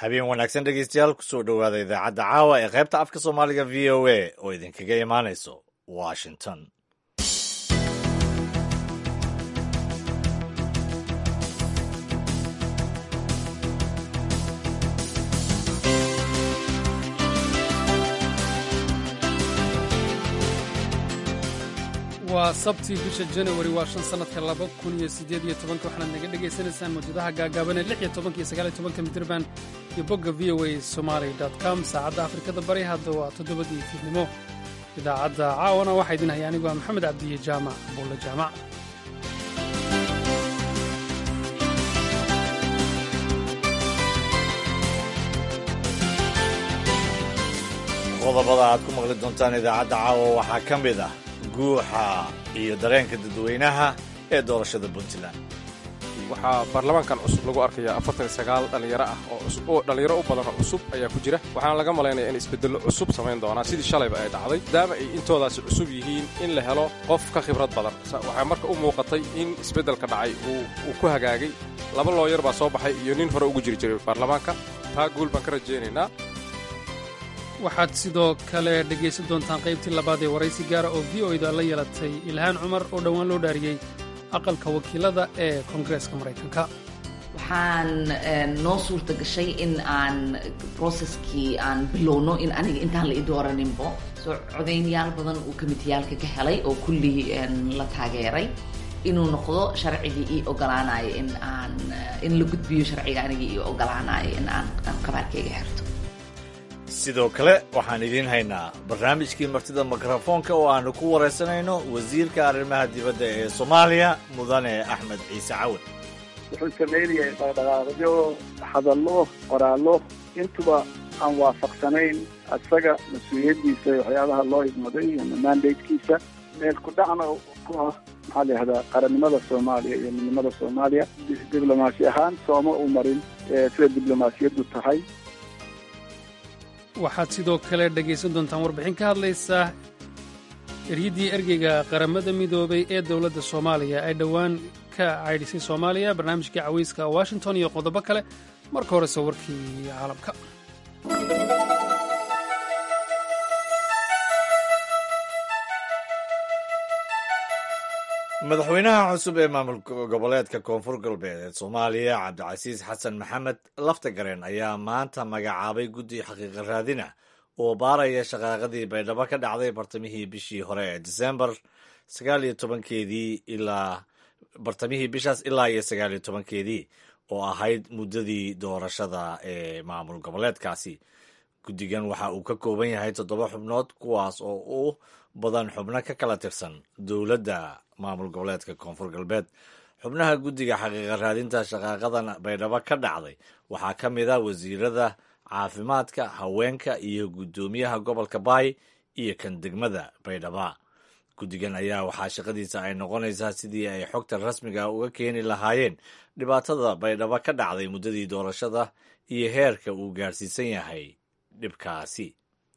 habeen wanaagsan dhegeystayaal kusoo dhowaada idaacadda caawa ee qaybta afka soomaaliga v o a oo idinkaga imaanayso washington waa sabtii bisha janawari waa shan sannadka laba kun iyo siddeed iyo tobanka waxaanaad naga dhegaysanaysaan mawjadaha gaagaaban ee lix iyo tobanka iyo sagaal iyo tobanka mitirban iyo bogga v o a somaali com saacadda afrikada bari hadda waa toddobadii fiidnimo idaacadda caawana waxaa idin haya anigu waa maxamed cabdiye jaamac buulle jaamac qodobada aad ku maqli doontaan idaacadda caawa waxaa ka mid ah guuxa iyo dareenka dadweynaha ee doorashada puntland waxaa baarlamaankan cusub lagu arkayaa afartan iyo sagaal dhallinyaro ah oo dhallinyaro u badan oo cusub ayaa ku jira waxaana laga malaynaya in isbeddello cusub samayn doonaan sidii shalayba ay dhacday maadaama ay intoodaasi cusub yihiin in la helo qof ka khibrad badan waxaa marka u muuqatay in isbeddelka dhacay uu ku hagaagay laba looyar baa soo baxay iyo nin hore ugu jiri jiray baarlamaanka taa guul baan ka rajaynaynaa waxaad sidoo kale dhegaysan doontaan qaybtii labaad ee waraysi gaara oo v o da la yeelatay ilhaan cumar oo dhowaan loo dhaariyey aqalka wakiilada ee koongareeska maraykanka waxaan noo suurta gashay in aan broseskii aan bilowno in aniga intaan la i dooraninbo soo codaynyaal badan uu komiteyaalka ka helay oo kullii la taageeray inuu noqdo sharcigii ii ogolaanayo in aan in la gudbiyo sharciga aniga ii ogolaanayo in aan qabaarkayga xirto sidoo kale waxaan idiin haynaa barnaamijkii martida mikrofoonka oo aanu ku waraysanayno wasiirka arrimaha dibadda ee soomaaliya mudane axmed ciise cawad wuxuu sameynayay dhaqdhaqaaqyo hadallo qoraallo intuba aan waafaqsanayn isaga mas-uuliyaddiisa waxyaabaha loo idmaday ama mandatekiisa meel ku dhacna ku ah maxaa la yihahdaa qarannimada soomaaliya iyo midnimada soomaaliya diblomaasi ahaan sooma u marin sida diblomaasiyaddu tahay waxaad sidoo kale dhegaysan doontaan warbixin ka hadlaysa eryaddii ergeyga qaramada midoobay ee dowladda soomaaliya ay dhowaan ka caydhisay soomaaliya barnaamijkii cawayska washington iyo qodobo kale marka horese warkii caalamka madaxweynaha cusub ee maamul goboleedka koonfur galbeed ee soomaaliya cabdicasiis xasan maxamed laftagareen ayaa maanta magacaabay guddi xaqiiqa raadina oo baaraya shaqaaqadii baydhabo ka dhacday bartamihii bishii hore ee disembar sagaal iyo tobankeedii ilaa bartamihii bishaas ilaa iyo sagaal iyo tobankeedii oo ahayd muddadii doorashada ee maamul goboleedkaasi guddigan waxa uu ka kooban yahay toddoba xubnood kuwaas oo u badan xubno ka kala tirsan dowladda maamul goboleedka koonfur galbeed xubnaha guddiga xaqiiqa raadinta shaqaaqadan baydhabo ka dhacday waxaa ka mid a wasiirada caafimaadka haweenka iyo guddoomiyaha gobolka baay iyo kan degmada baydhaba guddigan ayaa waxaa shaqadiisa ay noqonaysaa sidii ay xogta rasmiga uga keeni lahaayeen dhibaatada baydhabo ka dhacday muddadii doorashada iyo heerka uu gaarsiisan yahay dhibkaasi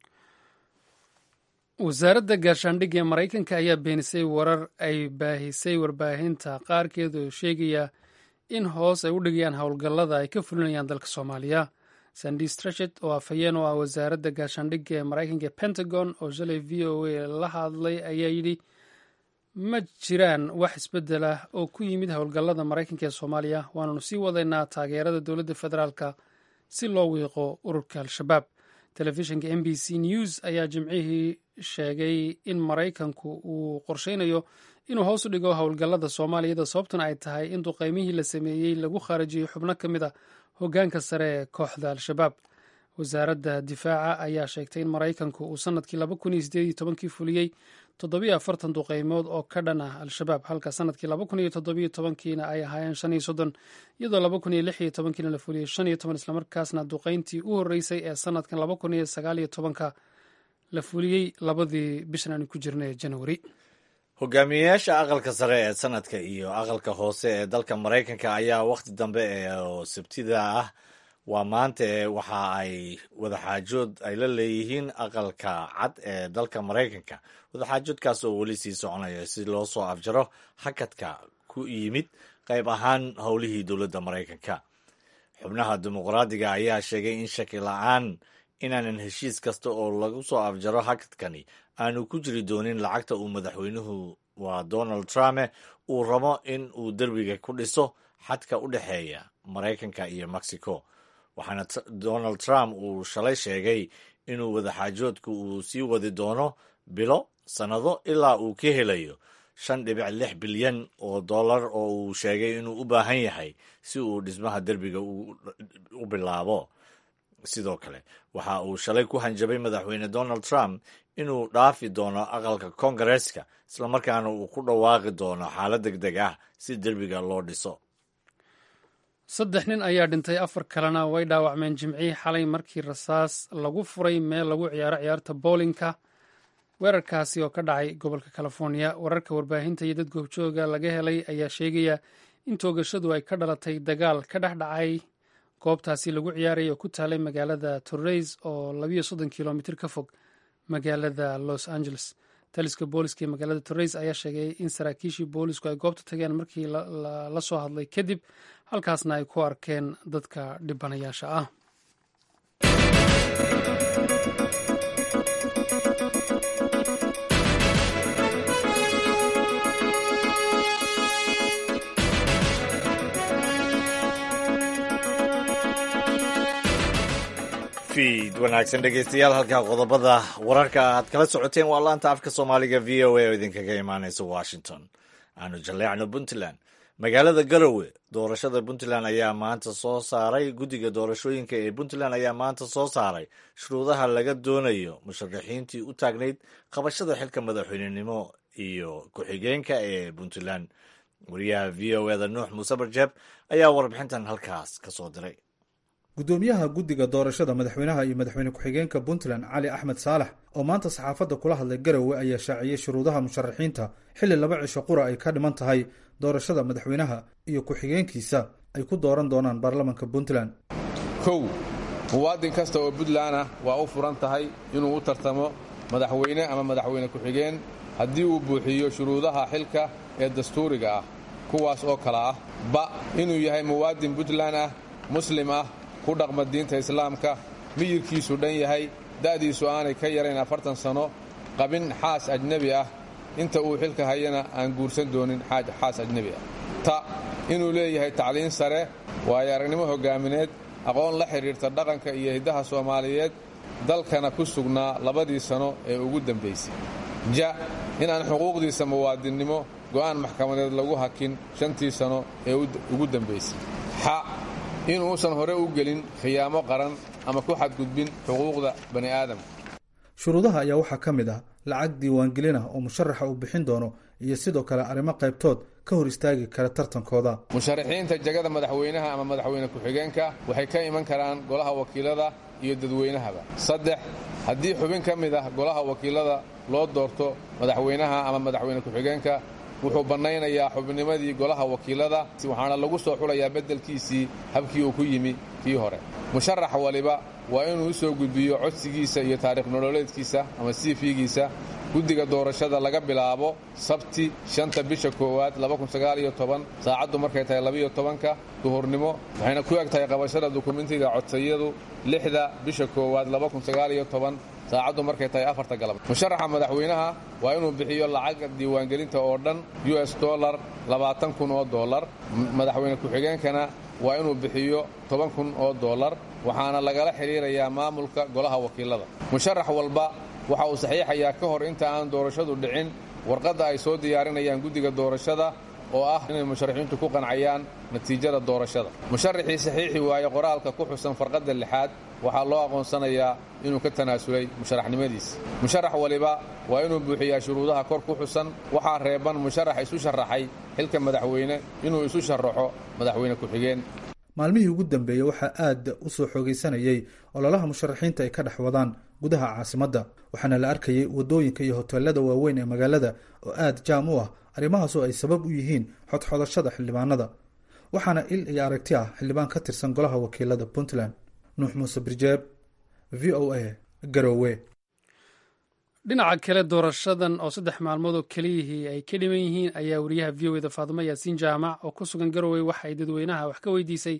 wasaaradda gaashaandhigga ee maraykanka ayaa beenisay warar ay baahisay warbaahinta qaarkeed oo sheegaya in hoos ay u dhigayaan howlgallada ay ka fulinayaan dalka soomaaliya sandi strachet oo afhayeen oo ah wasaaradda gaashaandhigga ee maraykanka ee pentagon oo shalay v o a la hadlay ayaa yidhi ma jiraan wax isbeddel ah oo ku yimid howlgallada maraykanka ee soomaaliya waananu sii wadaynaa taageerada dowladda federaalka si loo wiiqo ururka al-shabaab telefishinka m b c news ayaa jimcihii sheegay in maraykanku uu qorsheynayo inuu hoos u dhigo howlgallada soomaaliyada sababtuna ay tahay in duqeymihii la sameeyey lagu khaarajiyey xubno ka mid a hoggaanka sare ee kooxda al-shabaab wasaaradda difaaca ayaa sheegtay in maraykanku uu sanadkii laba kun iyo sideed iyo tobankii fuliyey toddobiyo afartan duqeymood oo ka dhan ah al-shabaab halka sanadkii laba kun iyo toddobiyo tobankiina ay ahaayeen shan iyo soddon iyadoo laba kun iyo lix iyo tobankiina la fuliyey shan iyo toban islamarkaasna duqeyntii u horreysay ee sanadkan laba kun iyo sagaal iyo tobanka la fuliyey labadii bishan aanu ku jirna ee janawari hogaamiyeyaasha aqalka sare ee sanadka iyo aqalka hoose ee dalka maraykanka ayaa wakhti dambe oo sabtida ah waa maanta ee waxa ay wadaxaajood ay la leeyihiin aqalka cad ee dalka maraykanka wadaxaajoodkaas oo weli sii soconaya si loo soo afjaro hakadka ku yimid qayb ahaan howlihii dowladda maraykanka xubnaha dimuqraadiga ayaa sheegay in shaki la-aan inaanan heshiis kasta oo lagu soo afjaro hakadkani aanu ku jiri doonin lacagta uu madaxweynuhu waa donald trump uu rabo in uu derbiga ku dhiso xadka u dhexeeya maraykanka iyo mexico waxaana donald trump uu shalay sheegay inuu wadaxaajoodku uu sii wadi doono bilo sannado ilaa uu ka helayo shan dhibic lix bilyan oo dollar oo uu sheegay inuu u baahan yahay si uu dhismaha derbiga u bilaabo sidoo kale waxa uu shalay ku hanjabay madaxweyne donald trump inuu dhaafi doono aqalka koongareeska islamarkaana uu ku dhawaaqi doono xaalad deg deg ah si derbiga loo dhiso saddex nin ayaa dhintay afar kalena way dhaawacmeen jimcihii xalay markii rasaas lagu furay meel lagu ciyaaro ciyaarta bowlinka weerarkaasi oo ka dhacay gobolka californiya wararka warbaahinta iyo dad goobjooga laga helay ayaa sheegaya in toogashadu ay ka dhalatay dagaal ka dhex dhacay goobtaasi lagu ciyaaraya oo ku taalay magaalada torreys oo labiyo soddon kilomitr ka fog magaalada los angeles taliska booliska ee magaalada torreys ayaa sheegay in saraakiishii boolisku ay goobta tageen markii la soo hadlay kadib halkaasna ay ku arkeen dadka dhibanayaasha ah wanaagsan dhegeystayaal halkaa qodobada wararka aad kala socoteen waa laanta afka soomaaliga v o a oo idinkaga imaaneysa washington aanu jaleecno puntland magaalada garowe doorashada puntland ayaa maanta soo saaray guddiga doorashooyinka ee puntland ayaa maanta soo saaray shuruudaha laga doonayo musharaxiintii u taagnayd qabashada xilka madaxweynenimo iyo ku-xigeenka ee puntland wariyaha v o eda nuux muuse barjeeb ayaa warbixintan halkaas ka soo diray gudoomiyaha guddiga doorashada madaxweynaha iyo madaxweyne ku-xigeenka puntland cali axmed saalax oo maanta saxaafadda kula hadlay garowe ayaa shaaciyey shuruudaha musharaxiinta xilli laba cisho qura ay ka dhiman tahay doorashada madaxweynaha iyo ku-xigeenkiisa ay ku dooran doonaan baarlamanka puntland kow muwaadin kasta oo puntland ah waa u furan tahay inuu u tartamo madaxweyne ama madaxweyne ku-xigeen haddii uu buuxiyo shuruudaha xilka ee dastuuriga ah kuwaas oo kale ah ba inuu yahay muwaadin puntland ah muslim ah ku dhaqma diinta islaamka miyirkiisu dhan yahay da'diisu aanay ka yarayn afartan sanno qabin xaas ajnebi ah inta uu xilka hayana aan guursan doonin xaas ajnebi ah ta inuu leeyahay tacliin sare waayo aragnimo hoggaamineed aqoon la xidhiirta dhaqanka iyo hiddaha soomaaliyeed dalkana ku sugnaa labadii sano ee ugu dambaysay ja inaan xuquuqdiisa muwaadinnimo go'aan maxkamadeed lagu hakin shantii sano ee ugu dambaysay xa inuusan hore u gelin khiyaamo qaran ama ku xadgudbin xuquuqda bani aadamka shuruudaha ayaa waxaa ka mid ah lacag diiwaangelin ah oo musharaxa uu bixin doono iyo sidoo kale arrimo qaybtood ka hor istaagi kara tartankooda musharaxiinta jagada madaxweynaha ama madaxweyne ku-xigeenka waxay ka iman karaan golaha wakiilada iyo dadweynahaba saddex haddii xubin ka mid ah golaha wakiilada loo doorto madaxweynaha ama madaxweyne ku-xigeenka wuxuu bannaynayaa xubnimadii golaha wakiilada waxaana lagu soo xulayaa beddelkiisii habkii uu ku yimi kii hore musharax waliba waa inuu u soo gudbiyo codsigiisa iyo taariikh nololeedkiisa ama cv-giisa guddiga doorashada laga bilaabo sabti shanta bisha koowaad saacaddu markay tahay labiyo tobanka duhurnimo waxayna ku eg tahay qabashada dukumentiga codsayadu lixda bisha koowaad saacaddu markay tahay afarta galab musharaxa madaxweynaha waa inuu bixiyo lacag diiwaangelinta oo dhan u s dolar labaatan kun oo dolar madaxweyne ku-xigeenkana waa inuu bixiyo toban kun oo dolar waxaana lagala xidhiirayaa maamulka golaha wakiilada musharax walba waxa uu saxiixayaa ka hor inta aan doorashadu dhicin warqadda ay soo diyaarinayaan guddiga doorashada oo ah inay musharaxiintu ku qancayaan natiijada doorashada musharaxii saxiixi waaye qoraalka ku xusan farqadda lixaad waxaa loo aqoonsanayaa inuu ka tanaasulay musharaxnimadiisa musharax waliba waa inuu buuxiyaa shuruudaha kor ku xusan waxaa reeban musharax isu sharaxay xilka madaxweyne inuu isu sharaxo madaxweyne ku-xigeen maalmihii ugu dambeeyey waxaa aad u soo xoogaysanayey ololaha musharaxiinta ay ka dhex wadaan gudaha caasimadda waxaana la arkayey waddooyinka iyo hoteelada waaweyn ee magaalada oo aad jaam u ah arrimahaasoo ay sabab u yihiin xodxodashada xildhibaanada waxaana il iyo aragti ah xildhibaan ka tirsan golaha wakiilada puntland nuux muuse birjeeb v o a garowe dhinaca kale doorashadan oo saddex maalmood oo keliyihii ay ka dhiman yihiin ayaa wariyaha v o eda faadumo yaasiin jaamac oo ku sugan garowe waxa ay dadweynaha wax ka weydiisay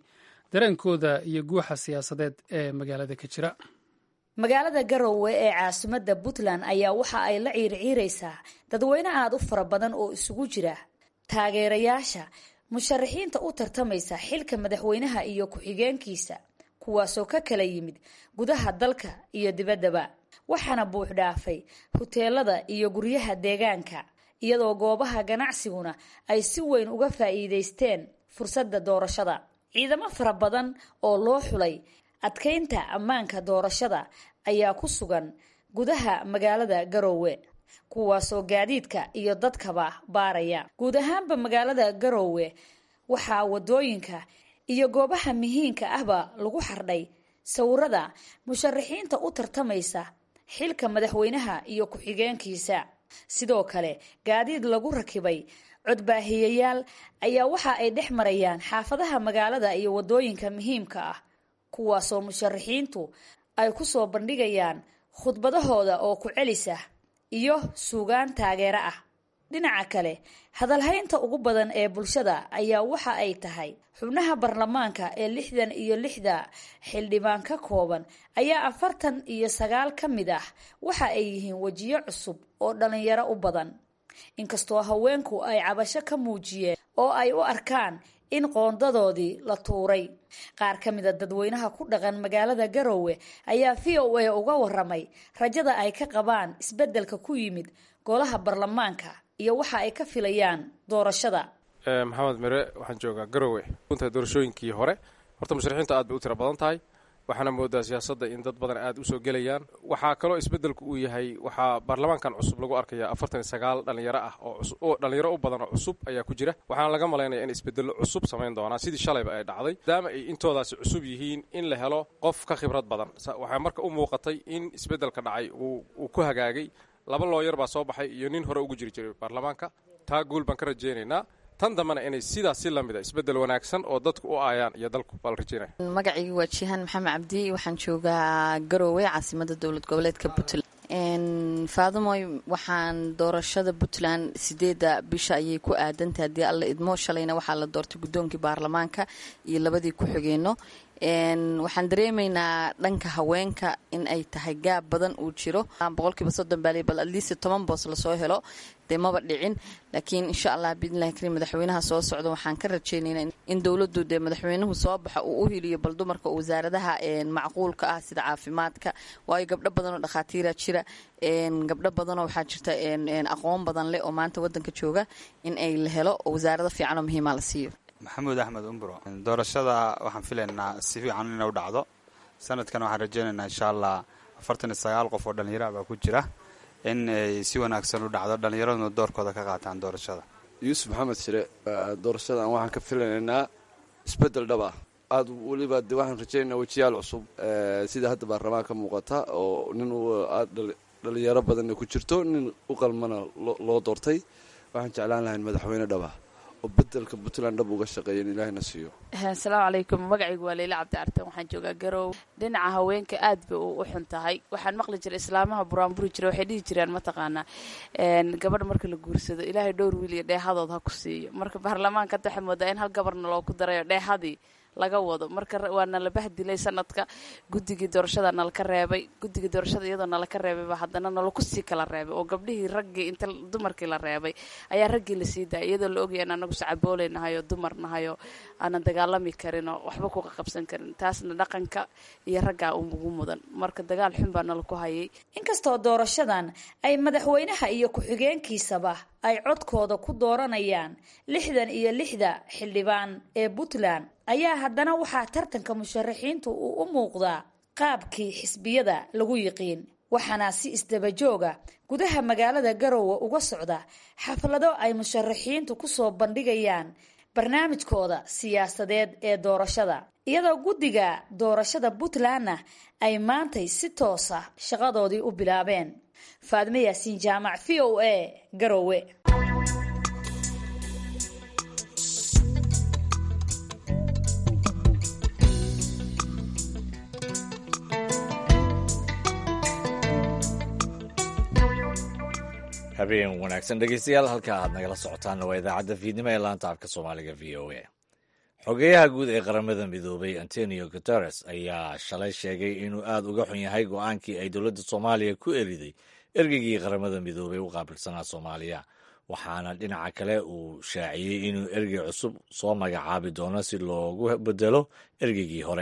dareenkooda iyo guuxa siyaasadeed ee magaalada ka jira magaalada garowe ee caasimadda puntland ayaa waxa ay la ciirciiraysaa dadweyne aada u fara badan oo isugu jira taageerayaasha musharaxiinta u tartamaysa xilka madaxweynaha iyo ku-xigeenkiisa kuwaasoo ka kala yimid gudaha dalka iyo dibaddaba waxaana buux dhaafay huteelada iyo guryaha deegaanka iyadoo goobaha ganacsiguna ay si weyn uga faa'iidaysteen fursadda doorashada ciidamo fara badan oo loo xulay adkaynta ammaanka doorashada ayaa ku sugan gudaha magaalada garowe kuwaasoo gaadiidka iyo dadkaba baaraya guud ahaanba magaalada garowe waxaa wadooyinka iyo goobaha muhiimka ahba lagu xardhay sawirada musharaxiinta u tartamaysa xilka madaxweynaha iyo ku-xigeenkiisa sidoo kale gaadiid lagu rakibay codbaahiyayaal ayaa waxa ay dhex marayaan xaafadaha magaalada iyo wadooyinka muhiimka ah kuwaasoo musharaxiintu ay ku soo bandhigayaan khudbadahooda oo ku celisa iyo suugaan taageero ah dhinaca kale hadalhaynta ugu badan ee bulshada ayaa waxa ay tahay xubnaha baarlamaanka ee lixdan iyo lixda xildhibaan ka kooban ayaa afartan iyo sagaal ka mid ah waxa ay yihiin wejiyo cusub oo dhalinyaro u badan inkastoo haweenku ay cabasho ka muujiyeen oo ay u arkaan in qoondadoodii la tuuray qaar ka mida dadweynaha ku dhaqan magaalada garowe ayaa v o a uga waramay rajada ay ka qabaan isbeddelka ku yimid golaha baarlamaanka iyo waxa ay ka filayaan doorashada maxamed mere waxaan joogaa garowe runta doorashooyinkii hore horta musharaxiinta aad bay u tiro badan tahay waxaana moodaa siyaasadda in dad badan aad usoo gelayaan waxaa kaloo isbeddelku uu yahay waxaa baarlamaankan cusub lagu arkaya afartan iyo sagaal dhalinyaro ah oo dhalinyaro u badan oo cusub ayaa ku jira waxaana laga malaynaya in isbedello cusub samayn doonaa sidii shalayba ay dhacday maadaama ay intoodaasi cusub yihiin in la helo qof ka khibrad badan waxaa marka u muuqatay in isbeddelka dhacay uu ku hagaagay laba looyar baa soo baxay iyo nin hore ugu jiri jiray baarlamaanka taa guul baan ka rajaynaynaa tan dambena inay sidaas si lamida isbedel wanaagsan oo dadku u aayaan iyo dalku baa la rajaynaya magacayga waa jihaan maxamed cabdi waxaan joogaa garowe caasimada dowlad goboleedka puntland faadumoy waxaan doorashada puntland sideeda bisha ayay ku aadantahay haddii alla idmo shalayna waxaa la doortay guddoonkii baarlamaanka iyo labadii ku-xigeenno waxaan dareemaynaa dhanka haweenka in ay tahay gaab badan uu jiro boqolkiiba soddon baali bal atleast toban boos lasoo helo dee maba dhicin laakiin insha allah biidnillahi karim madaxweynaha soo socda waxaan ka rajaynaynaa in dowladdu dee madaxweynuhu soo baxa uu u hiliyo bal dumarka wasaaradaha macquulka ah sida caafimaadka waayo gabdho badan oo dhakhaatiira jira gabdho badanoo waxaa jirta aqoon badan leh oo maanta wadanka jooga in ay la helo oo wasaarado fiican oo muhiima la siiyo maxamuud axmed umbro doorashada waxaan filaynaa si fiican inay u dhacdo sanadkan waxaan rajaynaynaa insha allah afartan iyo sagaal qof oo dhallinyara baa ku jira in ay si wanaagsan u dhacdo dhallinyaraduna doorkooda ka qaataan doorashada yuusuf maxamed shire doorashadan waxaan ka filanaynaa isbedel dhab ah aada weliba de waxaan rajaynaynaa wejiyaal cusub sida hadda baarlamaan ka muuqata oo nin aad dhalinyaro badanna ku jirto nin u qalmana loo doortay waxaan jeclaan lahayn madaxweyne dhab ah oo bedelka puntland dhab uga shaqeeya in ilaahina siiyo asalaamu calaykum magacaygu waa leyle cabdi artan waxaan joogaa garow dhinaca haweenka aad bay u xun tahay waxaan maqli jiray islaamaha buraanburi jira waxay dhihi jireen mataqaanaa gabadh marka la guursado ilaahay dhowr wiil iyo dheehadood ha ku siiyo marka baarlamaanka hadda waxay moodaa in hal gabarna loogu darayo dheehadii laga wado marka waa nala bahdilay sanadka guddigii doorashada nalaka reebay guddigii doorashada iyadoo nalaka reebayba haddana nalaku sii kala reebay oo gabdhihii raggii inta dumarkii la reebay ayaa raggii lasii daayay iyadoo la ogaya in anagu sacabooley nahayo dumar nahayo aanan dagaalami karinoo waxba kuqa qabsan karin taasna dhaqanka iyo raggaa ugu mudan marka dagaal xun baa nalaku hayay inkastoo doorashadan ay madaxweynaha iyo ku-xigeenkiisaba ay codkooda ku dooranayaan lixdan iyo lixda xildhibaan ee puntland ayaa haddana waxaa tartanka musharaxiintu uu u muuqdaa qaabkii xisbiyada lagu yiqiin waxaana si isdabajooga gudaha magaalada garowe uga socda xaflado ay musharaxiintu kusoo bandhigayaan barnaamijkooda siyaasadeed ee doorashada iyadoo guddiga doorashada puntlandna ay maantay si toosa shaqadoodii u bilaabeen faadme yaasiin jaamac v o a garowe habeen wanaagsan dhegeystayaal halka aad nagala socotaanna waa idaacadda fiidnimo ee laanta afka soomaaliga v o a xogeyaha guud ee qaramada midoobay antonio guteres ayaa shalay sheegay inuu aada uga xun yahay go-aankii ay dowladda soomaaliya ku eriday ergeygii qaramada midoobay u qaabilsanaa soomaaliya waxaana dhinaca kale uu shaaciyey inuu ergey cusub soo magacaabi doono si loogu bedelo ergeygii hore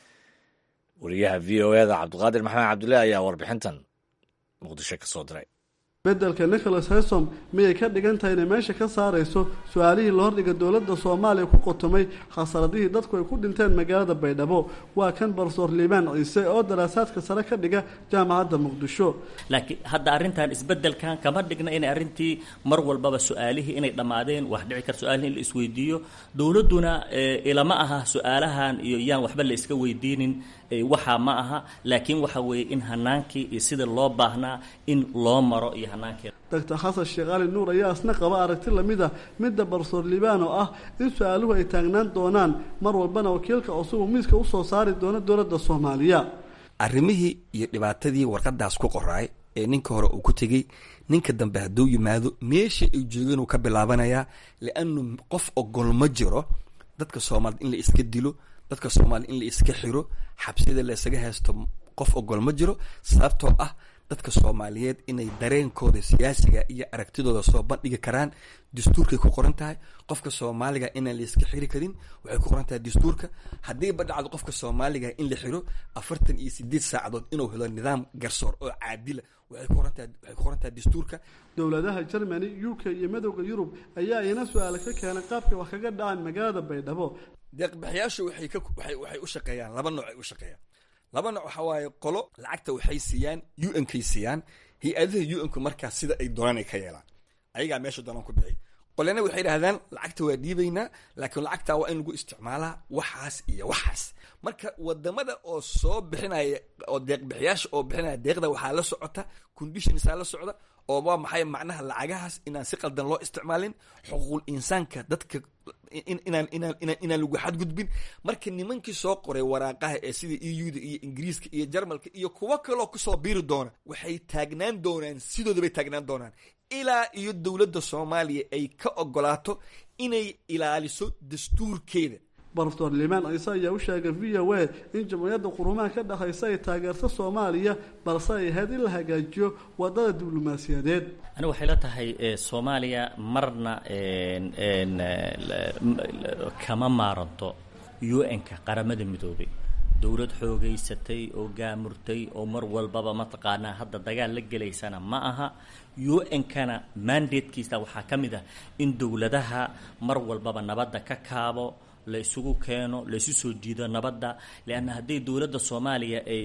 wariyaha v o eda cabdiqaadir maxamed cabdulle ayaa warbixintan muqdisho ka soo diray beddelka nicholas hesom miyay ka dhigan tahay inay meesha ka saarayso su-aalihii la hordhiga dowladda soomaaliya ku qotomay khasaradihii dadku ay ku dhinteen magaalada baydhabo waa kan barsoor liibaan ciise oo daraasaadka sare ka dhiga jaamacadda muqdisho laakiin hadda arrintan isbeddelkan kama dhigna inay arrintii mar walbaba su-aalihii inay dhammaadeen wax dhici kar su-aalihii in la isweydiiyo dowladduna ilama aha su-aalahan iyo yaan waxba la iska weydiinin waxaa ma aha laakiin waxa weeye in hanaankii iyo sida loo baahnaa in loo maro iyo hanaankeeda doctor xasan sheekh cali nuur ayaa isna qaba aragti lamid a midda barsoor liibaan oo ah in su-aaluhu ay taagnaan doonaan mar walbana wakiilka cusub uu miiska usoo saari doono dowladda soomaaliya arrimihii iyo dhibaatadii warqadaas ku qoraay ee ninka hore uu ku tegey ninka dambe hadduu yimaado meesha ay joogeen uu ka bilaabanayaa lianu qof ogol ma jiro dadka soomaaliyed in la iska dilo dadka soomaliya in la iska xiro xabsida la isaga haysto qof ogol ma jiro sababtoo ah dadka soomaaliyeed inay dareenkooda siyaasiga iyo aragtidooda soo bandhigi karaan dastuurkay ku qoran tahay qofka soomaaliga inaan la iska xiri karin waxay ku qoran tahay dastuurka haddiiba dhacdo qofka soomaaliga in la xiro afartan iyo sideed saacadood inuu helo nidaam garsoor oo caadila waxay ku qoran tahay waxay ku qoran tahay dastuurka dowladaha germany u k iyo madowda yurub ayaa iyana su-aale ka keenay qaabka wax kaga dhacaan magaalada baydhabo deeqbixiyaashu waxay ka waxay waxay u shaqeeyaan laba nooc ay u shaqeeyaan laba nooc waxaa waaye qolo lacagta waxay siiyaan u n kay siiyaan hay-adaha u n ku markaas sida ay doonaan ay ka yeelaan ayagaa meesha doonaan ku bixi qolena waxay idhahdaan lacagta waa dhiibaynaa laakiin lacagta waa in lagu isticmaalaa waxaas iyo waxaas marka wadamada oo soo bixinaya oo deeqbixiyaasha oo bixinaya deeqda waxaa la socota conditionsaa la socda oo waa maxay macnaha lacagahaas inaan si qaldan loo isticmaalin xuquuqul insaanka dadka inaan inaan inaan inaan lagu xadgudbin marka nimankii soo qoray waraaqaha ee sida e u da iyo ingiriiska iyo jarmalka iyo kuwo kaloo kusoo biiri doona waxay taagnaan doonaan sidooda bay taagnaan doonaan ilaa iyo dowladda soomaaliya ay ka ogolaato inay ilaaliso dastuurkeeda baroftor limaan ciise ayaa u sheegay v o a in jamhuuriyadda qurumaha ka dhexaysa ay taageerto soomaaliya balse ay ahayd in la hagaajiyo wadada diblomaasiyadeed aniga waxay la tahay soomaaliya marna kama maaranto u n-ka qaramada midoobay dowlad xoogaysatay oo gaamurtay oo mar walbaba mataqaanaa hadda dagaal la gelaysana ma aha u n-kana mandatekiisa waxaa ka mid ah in dowladaha mar walbaba nabadda ka kaabo la isugu keeno la isu soo jiido nabadda leanna hadday dowladda soomaaliya ay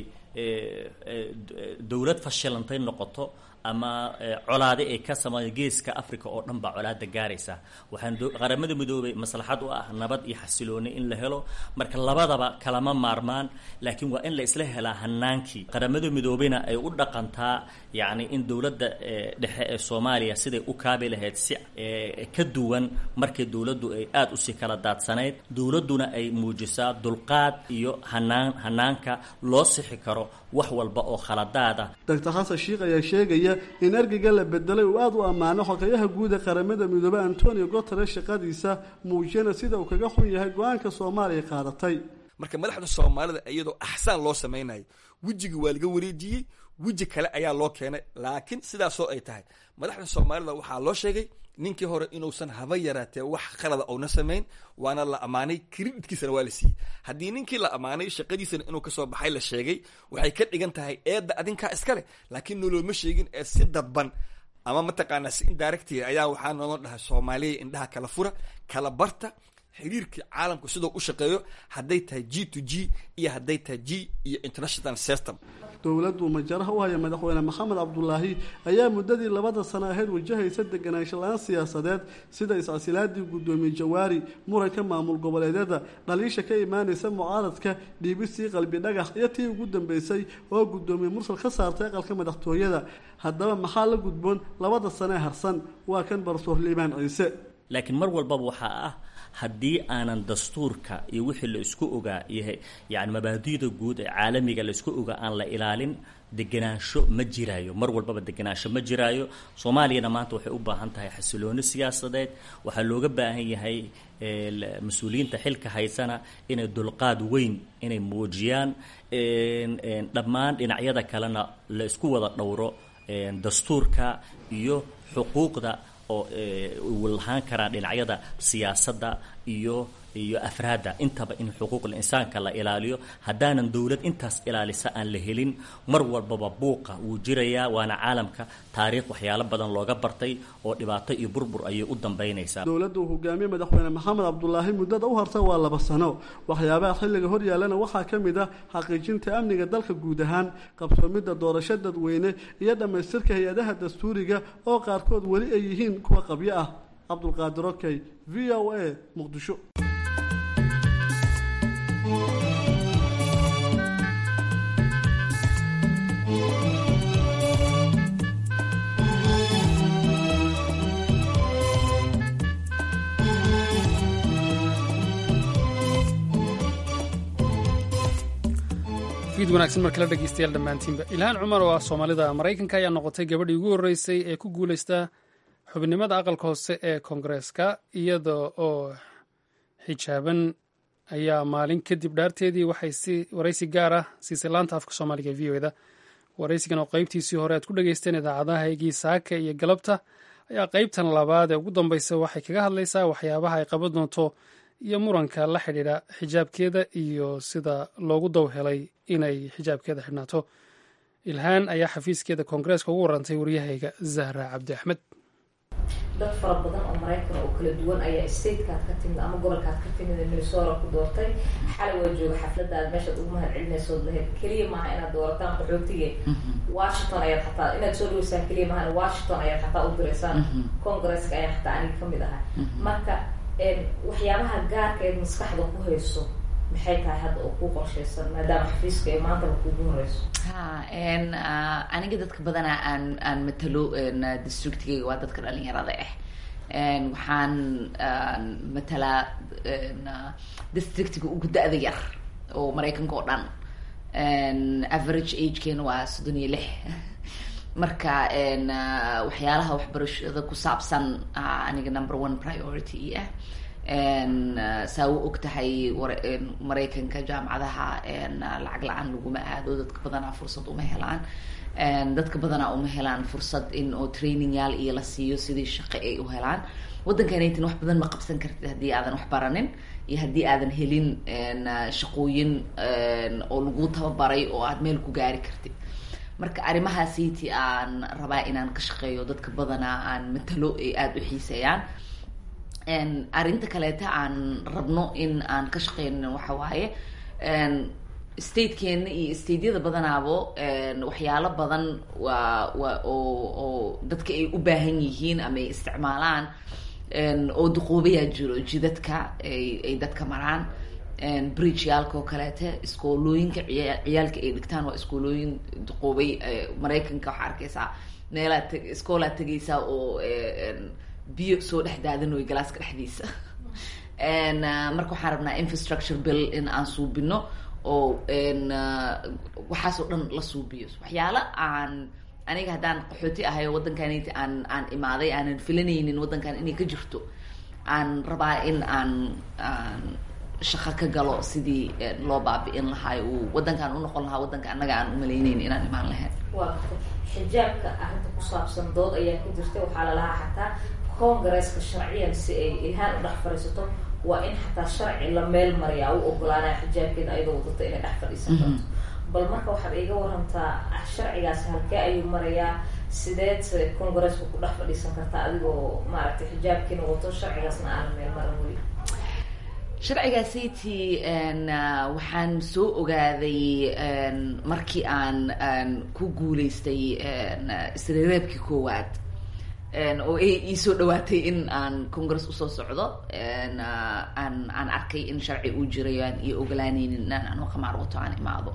dowlad fashilantay noqoto ama colaade ay ka sameeyo geeska africa oo dhan baa colaada gaaraysa waxaan qaramada midoobay maslaxad u ah nabad iyo xasilooni in la helo marka labadaba kalama maarmaan laakiin waa in la isla helaa hanaankii qaramada midoobeyna ay u dhaqantaa yacni in dowladda dhexe ee soomaaliya siday u kaabi lahayd si ka duwan markay dowladdu ay aada usii kala daadsanayd dowladduna ay muujisaa dulqaad iyo hanaan hanaanka loo sixi karo wax walba oo khaladaada doctor xasan shiikh ayaa sheegaya in ergeyga la bedelay uu aada u ammaano xogeyaha guud ee qaramada midoobey antonio guteres shaqadiisa muujiyana sida uu kaga xun yahay go-aanka soomaaliya qaadatay marka madaxda soomaalida iyadoo axsaan loo samaynayo wejiga waa laga wareejiyey weji kale ayaa loo keenay laakiin sidaasoo ay tahay madaxda soomaalida waxaa loo sheegay ninkii hore inuusan haba yaraatee wax khalada ouna samayn waana la ammaanay kreditkiisana waa la siiyey haddii ninkii la ammaanay shaqadiisana inuu kasoo baxay la sheegay waxay ka dhigan tahay eedda adinkaa iska leh laakiin nolooma sheegin ee si dadban ama mataqaanaa si indirecti ayaa waxaa naloo dhahay soomaaliya indhaha kala fura kala barta xiriirka caalamku sidoo u shaqeeyo hadday tahay g to g iyo hadday tahay g iyo international system dowladdu majaraha u haya madaxweyne maxamed cabdulaahi ayaa muddadii labada sano ahayd wajahaysa deganaansho la-aan siyaasadeed sida is-casilaadii guddoomiye jawaari muranka maamul goboleedyada dhaliisha ka imaanaysa mucaaradka dhiibistii qalbi dhagax iyo tii ugu dambeysay oo guddoomiye mursal ka saartay aqalka madaxtooyada haddaba maxaa la gudboon labada sano ee harsan waa kan barsoor liibaan ciise laakiin mar walbaba waxaa ah haddii aanan dastuurka iyo wixii la isku ogaa iyo yani mabaadi'da guud ee caalamiga la isku ogaa aan la ilaalin degenaansho ma jiraayo mar walbaba degenaansho ma jiraayo soomaaliyana maanta waxay u baahan tahay xasilooni siyaasadeed waxaa looga baahan yahay mas-uuliyiinta xilka haysana inay dulqaad weyn inay muujiyaan dhammaan dhinacyada kalena la isku wada dhowro dastuurka iyo xuquuqda oo uu lahaan karaa dhinacyada siyaasadda iyo iyo afraadda intaba in xuquuqul insaanka la ilaaliyo haddaanan dowlad intaas ilaalisa aan la helin mar walbaba buuqa wuu jirayaa waana caalamka taariikh waxyaalo badan looga bartay oo dhibaato iyo burbur ayay u dambaynaysaa dowladda uu hogaamiye madaxweyne maxamed cabdulaahi muddada u harta waa laba sano waxyaabaha xilliga hor yaallana waxaa ka mid ah xaqiijinta amniga dalka guud ahaan qabsoomidda doorasho dadweyne iyo dhammaystirka hay-adaha dastuuriga oo qaarkood weli ay yihiin kuwa qabyo ah cabdulqaadir okey v o a muqdisho fiid wanaagsan mar kale dhegeystayaal dhammaantiinba ilhaan cumar oo ah soomaalida maraykanka ayaa noqotay gabadhii ugu horreysay ee ku guulaysta xubinimada aqalka hoose ee koongareeska iyada oo xijaaban ayaa maalin kadib dhaarteedii waxay si waraysi gaar ah siisay laanta afka soomaaliga e v o da waraysigan oo qaybtiisii hore aad ku dhegeysteen idaacadaha egii saaka iyo galabta ayaa qaybtan labaad ee ugu dambeysa waxay kaga hadlaysaa waxyaabaha ay qaban doonto iyo muranka la xidhiidha xijaabkeeda iyo sida loogu daw helay inay xijaabkeeda xidhnaato ilhaan ayaa xafiiskeeda koongareeska ugu warantay waryahayga zahra cabdi axmed dad fara badan oo maraykan oo kala duwan ayaa statekaad ka timid ama gobolkaad ka timid ee minnesota ku doortay xalay waa jooga xafladaad meeshaad ugu mahad celinaysood lahayd keliya maaha inaad doorataan qaxootige washington ayaad xataa inaad soo dhaweysaan keliya maaha washington ayaad xataa u diraysaan congresska ayaa xataa aniga kamid ahay marka waxyaabaha gaarka eed maskaxda ku hayso maxay tahay hadda oo ku qorshaysan maadaama xafiiska ee maantaba kuugu horeyso ha aniga dadka badanaa aan aan matalo districtigayga waa dadka dhalinyarada ah waxaan matalaa districtiga ugu da-da yar oo maraykanka oo dhan average agekeena waa soddon iyo lix marka waxyaalaha waxbarashada ku saabsan aniga number one priority ah saa u og tahay maraykanka jaamacadaha lacag la-aan laguma aado dadka badanaa fursad uma helaan dadka badanaa uma helaan fursad in oo trainingyaal iyo la siiyo sidii shaqo ay u helaan waddankanaytin wax badan ma qabsan kartid haddii aadan wax baranin iyo haddii aadan helin shaqooyin oo lagu tababaray oo aad meel ku gaari kartid marka arrimahaasiiti aan rabaa inaan ka shaqeeyo dadka badanaa aan matalo ay aada u xiiseeyaan arrinta kaleeta aan rabno in aan ka shaqeyno waxa waaye statekeena iyo stateyada badanaabo waxyaalo badan waa waa oo oo dadka ay u baahan yihiin ama ay isticmaalaan oo duqoobayaa jiro jidadka ay ay dadka maraan bridgeyaalka oo kaleete iskoolooyinka ciya ciyaalka ay dhigtaan waa iskoolooyin duqoobay maraykanka waxaa arkeysaa meelaad t iskoolaad tegaysaa oo biyo soo dhex daadanoy galaaska dhexdiisa marka waxaan rabnaa infrastructure bill in aan suubino oo waxaasoo dhan la suubiyo waxyaalo aan aniga haddaan qaxooti ahay oo waddankaniti aan aan imaaday aanan filanaynin waddankan inay ka jirto aan rabaa in aan aan shaqo ka galo sidii loo baabi'in lahaa uu waddankan unoqon lahaa waddanka annaga aan umalayneyn inaan imaan lahayn waa xijaabka arrinta ku saabsan dood ayaa ka jirta waxaa lalahaa xataa congaresska sharciyan si ay ilhaan u dhex fadhiisato waa in xataa sharci la meel mariyaa u ogolaanaya xijaabkeeda ayadoo wadata inay dhex fadhiisan karto bal marka waxaad iiga warantaa sharcigaasi halkee ayuu marayaa sideed congaresska ku dhex fadhiisan kartaa adigoo maaragtay xijaabkiina wato sharcigaasna aanan meel maran weli sharcigaasiti waxaan soo ogaaday markii aan ku guuleystay isreereebkii koowaad oo ay iisoo dhawaatay in aan congress usoo socdo aan aan arkay in sharci uu jiray aan iyo ogolaaneynin inaan anoo khamaar wato aan imaado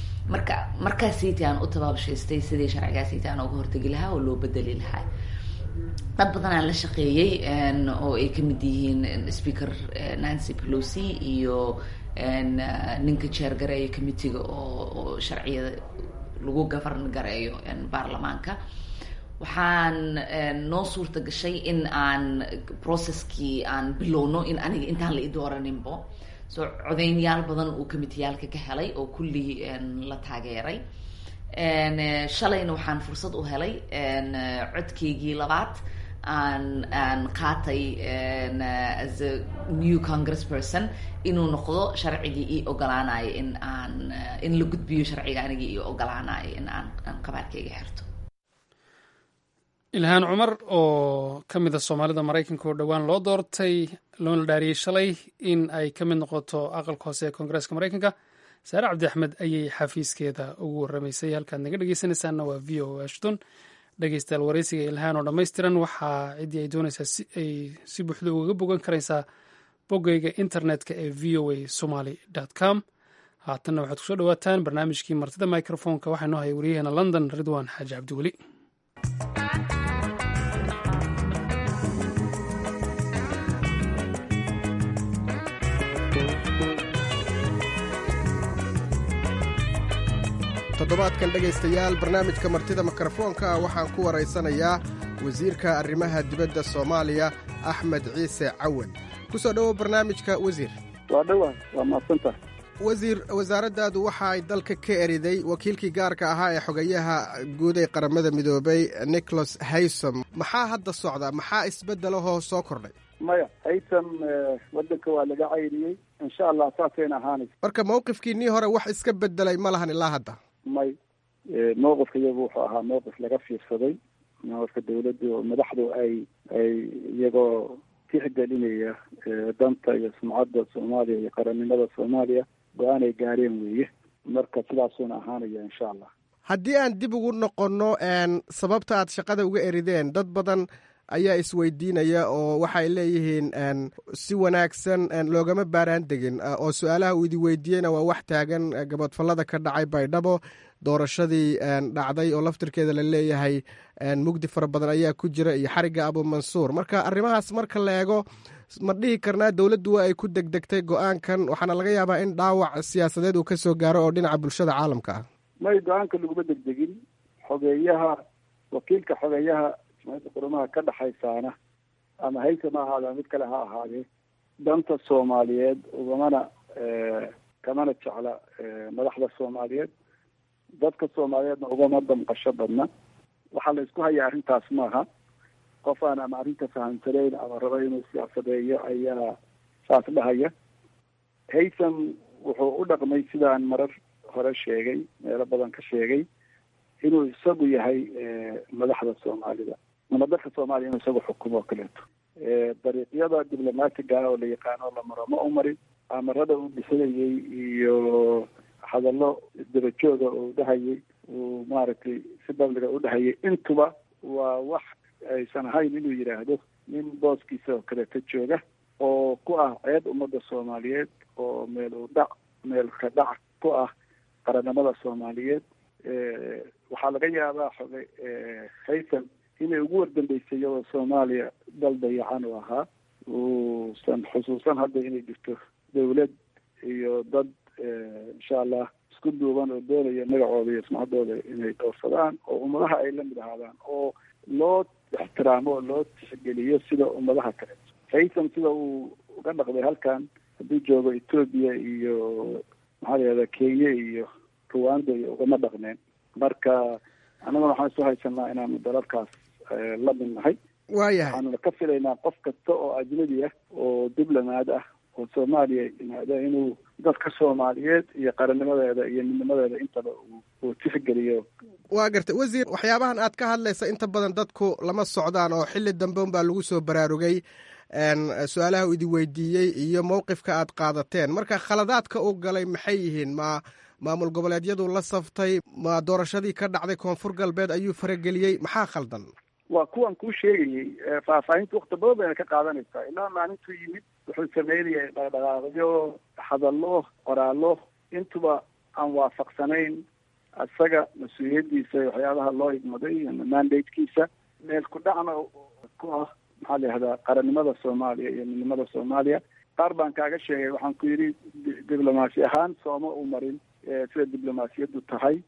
marka markaasiti aan u tabaabshaystay sidii sharcigaasiti aan uga hortegi lahaa oo loo bedeli lahaa dad badanaa la shaqeeyey oo ay ka mid yihiin speaker nancy pelosi iyo ninka jeergareeya committeega oo oo sharciyada lagu govern gareeyo baarlamaanka waxaan noo suurta gashay in aan processkii aan bilowno in aniga intaan la i dooraninbo so codeynyaal badan uu commiteyaalka ka helay oo kulli la taageeray shalayna waxaan fursad u helay codkeygii labaad aan aan qaatay as a new congress person inuu noqdo sharcigii ii ogolaanayo in aan in la gudbiyo sharciga anigii ii ogolaanayo in aan aan qabaarkeyga xirto ilhaan cumar oo ka mid a soomaalida maraykanka oo dhowaan loo doortay loona dhaariyey shalay in ay ka mid noqoto aqalka hoose ee koongareeska maraykanka saare cabdi axmed ayay xafiiskeeda ugu warramaysay halkaad naga dhegeysanaysaanna waa v o ashton dhegeystayaal wareysiga ilhaan oo dhammaystiran waxaa ciddii ay doonaysaa si ay si buuxda ugaga bogan karaysaa boggeyga internetka ee v o a somaly com haatanna waxaad kusoo dhawaataan barnaamijkii martida microfonka waxaa noo haya wariyaheena london ridwan xaaji cabdiweli toddobaadkan dhegaystayaal barnaamijka martida mikrofoonka waxaan ku waraysanayaa wasiirka arrimaha dibadda soomaaliya axmed ciise cawan ku soo dhowow barnaamijka wasiir waa dhowaa waa maadsantaha wasiir wasaaraddaadu waxa ay dalka ka eriday wakiilkii gaarka ahaa ee xogayaha guud ee qaramada midoobay nicholas haysom maxaa hadda socda maxaa isbeddelahoo soo kordhay maya haysom waddanka waa laga cayriyey insha allah saasayna ahaanaysa marka mawqifkiinnii hore wax iska beddelay ma lahan ilaa hadda may mowqifka iyagu wuxuu ahaa mowqif laga fiirsaday mowqifka dawladdu oo madaxdu ay ay iyagoo tixgelinaya danta iyo sumcadda soomaaliya iyo qarannimada soomaaliya go-aan ay gaareen weeye marka sidaasuuna ahaanaya insha allah haddii aan dib ugu noqonno sababta aad shaqada uga erideen dad badan ayaa isweydiinaya oo waxay leeyihiin si wanaagsan loogama baaraan degin oo su-aalaha uu idi weydiiyeyna waa wax taagan gabadfallada ka dhacay baydhabo doorashadii dhacday oo laftirkeeda la leeyahay mugdi fara badan ayaa ku jira iyo xarigga abumansuur marka arrimahaas marka la eego ma dhihi karnaa dowladdu waa ay ku degdegtay go-aankan waxaana laga yaabaa in dhaawac siyaasadeed uu ka soo gaaro oo dhinaca bulshada caalamka ah may go-aanka laguma degdegin xogeeyaha wakiilka xogeeyaha qurumaha ka dhexaysaana ama haysa ma ahaada mid kale ha ahaadee danta soomaaliyeed ugamana kamana jecla madaxda soomaaliyeed dadka soomaaliyeedna ugama damqasho badna waxaa la isku hayaa arrintaas maaha qof aan ama arrinta fahamsanayn ama raba inuu siyaasadeeyo ayaa saas dhahaya haysom wuxuu u dhaqmay sidaan marar hore sheegay meelo badan ka sheegay inuu isagu yahay madaxda soomaalida ama dalka soomaaliya inuu isagu xukumo oo kaleeto dariiqyada diblomaatiga ah oo la yaqaano la maro ma u marin amarada uu dhisanayay iyo hadallo isdabajooga uu dhahayay uu maaragtay si babliga u dhahayay intuba waa wax aysan ahayn inuu yidhaahdo nin booskiisa oo kaleeto jooga oo ku ah ceeb ummadda soomaaliyeed oo meel u dhac meel ka dhac ku ah qarannimada soomaaliyeed waxaa laga yaabaa xoge haysan inay ugu wardambeysay iyadoo soomaaliya dal dayacan u ahaa uusan xusuusan hadda inay jirto dawlad iyo dad insha allah isku duuban oo doonaya magacooda iyo sumcaddooda inay dhowrsadaan oo ummadaha ay la mid ahaadaan oo loo ixtiraamo oo loo tixgeliyo sida ummadaha kale haysan sida uu uga dhaqday halkan hadduu joogo etoobiya iyo maxaa la yihahda kenya iyo ruwanda iyo ugama dhaqneen marka annaguna waxaan isu haysanaa inaanu dalalkaas la mid nahay waayahay waxaanuna ka filaynaa qof kasta oo ajnabi ah oo diblomaad ah oo soomaaliya yimaada inuu dadka soomaaliyeed iyo qarannimadeeda iyo midnimadeeda intaba uu tixgeliyo waa gartay wasiir waxyaabahan aad ka hadlaysa inta badan dadku lama socdaan oo xilli dambe unbaa lagu soo baraarugay su-aalaha uu idi weydiiyey iyo mowqifka aad qaadateen marka khaladaadka uu galay maxay yihiin ma maamul goboleedyadu la saftay ma doorashadii ka dhacday koonfur galbeed ayuu farageliyey maxaa khaldan waa kuwan kuu sheegayey faahfaahinta wakti badan bayna ka qaadanaysaa ilaa maalintuu yimid wuxuu sameynayay dhaqdhaqaaqyo hadallo qoraallo intuba aan waafaqsanayn isaga mas-uuliyaddiisa waxyaabaha loo igmaday ama mandatekiisa meel ku dhacna ku ah maxaa la yihahdaa qarannimada soomaaliya iyo midnimada soomaaliya qaar baan kaaga sheegay waxaan ku yidhi diblomaasi ahaan sooma u marin sida diblomaasiyaddu tahay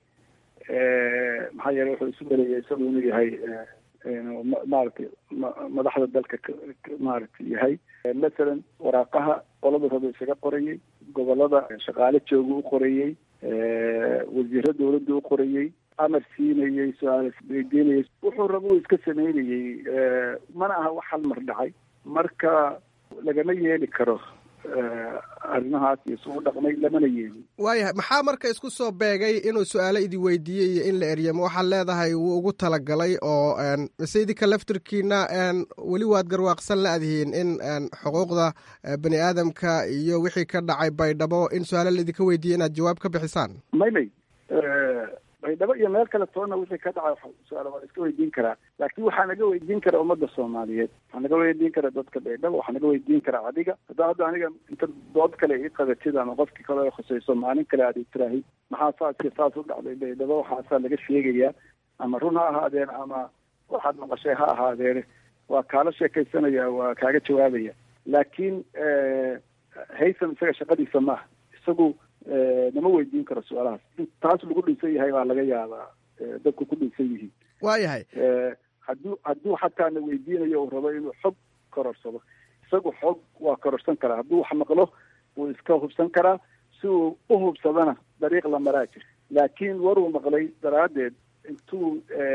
maxaa yeele wuxuu isu maleeyay isagu inuu yahay maaragtay madaxda dalka maaragtay yahay masalan waraaqaha qolada raba isaga qorayey gobolada shaqaale jooga u qorayey wasiiro dawladda u qorayey amar siinayey su-aal weydiinayay wuxuu raba uu iska sameynayey mana aha wax hal mar dhacay marka lagama yeeli karo arrimahaas iyo su u dhaqmay lamana yeelin waayahay maxaa marka isku soo beegay inuu su-aalo idi weydiiyey iyo in la eryamo waxaad leedahay wuu ugu talagalay oo mise idinka laftirkiina weli waad garwaaqsan la-dihiin in xuquuqda bani aadamka iyo wixii ka dhacay baydhabo in su-aalo laidinka weydiiyey inaad jawaab ka bixisaan may may baydhabo iyo meel kale toona wixii ka dhacay su-aalo waa iska weydiin karaa laakiin waxaa naga weydiin kara ummadda soomaaliyeed waxaa naga weydiin kara dadka baydhabo waxaa naga weydiin kara adiga haddaa hadda aniga inta dood kale ii qabatid ama qofkii kale khusayso maalin kale aad itiraahi maxaa saaska saas u dhacday baydhabo waxaasaa laga sheegayaa ama run ha ahaadeen ama waxaad maqashay ha ahaadeene waa kaala sheekaysanaya waa kaaga jawaabaya laakiin haytham isaga shaqadiisa maaha isagu nama weydiin karo su-aalahaas in taas lagu dhinsan yahay baa laga yaabaa dadku ku dhinsan yihiin waayahay hadduu hadduu xataa na weydiinayo uu rabo inuu xog kororsado isagu xog waa kororsan karaa hadduu wax maqlo wuu iska hubsan karaa si uu u hubsadana dariiq la maraa jir laakiin waruu maqlay daraaddeed intuu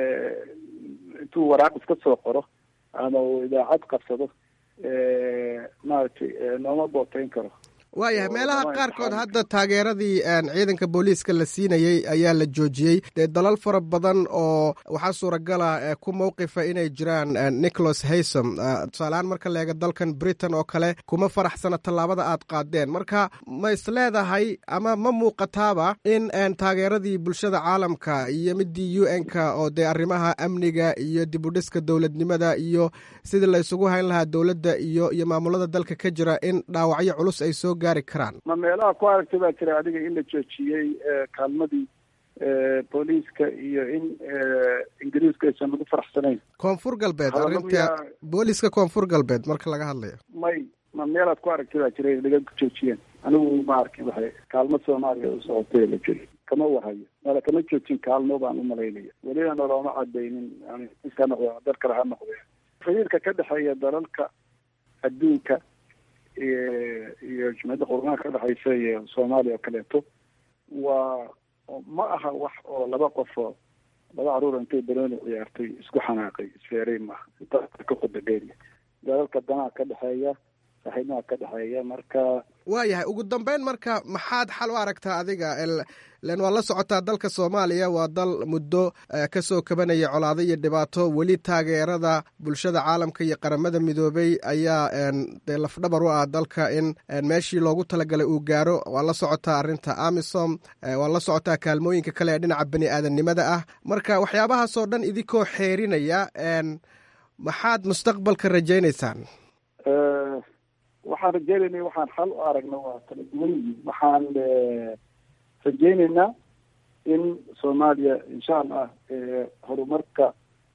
intuu waraaq iska soo qoro ama uu idaacad qabsado maaragtay nooma booteyn karo waayahay meelaha qaarkood hadda taageeradii ciidanka booliiska la siinayey ayaa la joojiyey dee dalal fara badan oo waxaa suuragala ku mowqifa inay jiraan nicholas haysom tusaalehaan marka leega dalkan britain oo kale kuma faraxsana tallaabada aad qaadeen marka ma is leedahay ama ma muuqataaba in taageeradii bulshada caalamka iyo midii u n ka oo dee arrimaha amniga iyo dibudhiska dowladnimada iyo sidii la isugu hayn lahaa dowladda iyo iyo maamulada dalka ka jira in dhaawacyo culus ay soo ma meelaha ku aragtay baa jira adiga in la joojiyey kaalmadii booliiska iyo in ingiriiska aysan lagu faraxsanayn koonfur galbeed arrinta booliiska koonfur galbeed marka laga hadlayo may ma meelaad ku aragtay baa jira laga joojiyeen anigu ma arkin waxay kaalmo soomaaliya u socotay la jiri kama warhayo mala kama joojin kaalmo baan u malaynaya welina nolooma cadaynin ka noqdo dal kale ha noqdee xiriirka ka dhexeeya dalalka adduunka iyo jumciyadda qurumaha ka dhexaysa iyo soomaaliya oo kaleeto waa ma aha wax oo laba qofoo laba caruur intay banooni ciyaartay isku xanaaqay isfeeray maaha ka qudadheeriya dalalka danaha ka dhexeeya saaxiibaha ka dhexeeya marka waayahay ugu dambeyn marka maxaad xal u aragtaa adiga len waa la socotaa dalka soomaaliya waa dal muddo kasoo kabanaya colaado iyo dhibaato weli taageerada bulshada caalamka iyo qaramada midoobey ayaa dee lafdhabar u ah dalka in meeshii loogu talagalay uu gaaro waa la socotaa arrinta amisom waa la socotaa kaalmooyinka kale ee dhinaca bani aadamnimada ah marka waxyaabahaasoo dhan idinkoo xeerinaya maxaad mustaqbalka rajaynaysaan waxaan rajeynaynaa waxaan xal u aragna waa kala duwan yihiin waxaan rajeynaynaa in soomaaliya insha allah horumarka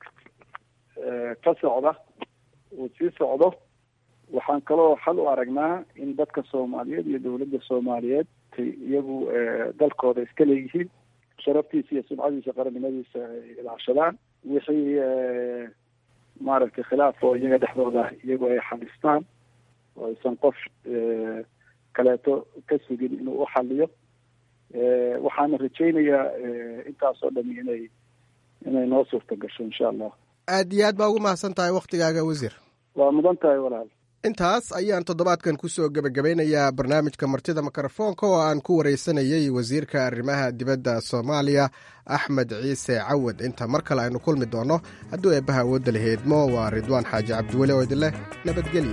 ka socda uu sii socdo waxaan kaloo xal u aragnaa in dadka soomaaliyeed iyo dowladda soomaaliyeed iyagu dalkooda iska leeyihiin sharaftiisa iyo sumcadiisa qarannimadiisa ay ilaashadaan wixii maaragtay khilaaf oo iyaga dhexdooda iyagu ay xalistaan oo aysan qof kaleeto ka sugin inuu u xaliyo waxaana rajaynayaa intaasoo dhami inay inay noo suurta gasho insha allah aad iyo aad baa ugu mahadsan tahay waktigaaga wasiir waa mudan tahay walaal intaas ayaan toddobaadkan kusoo gebagabeynayaa barnaamijka martida mikrofoonka oo aan ku wareysanayey wasiirka arrimaha dibadda soomaaliya axmed ciise cawad inta mar kale aynu kulmi doonno hadduu eebbaha awoodda la heedmo waa ridwaan xaaji cabdiweli oo idin leh nabadgelyo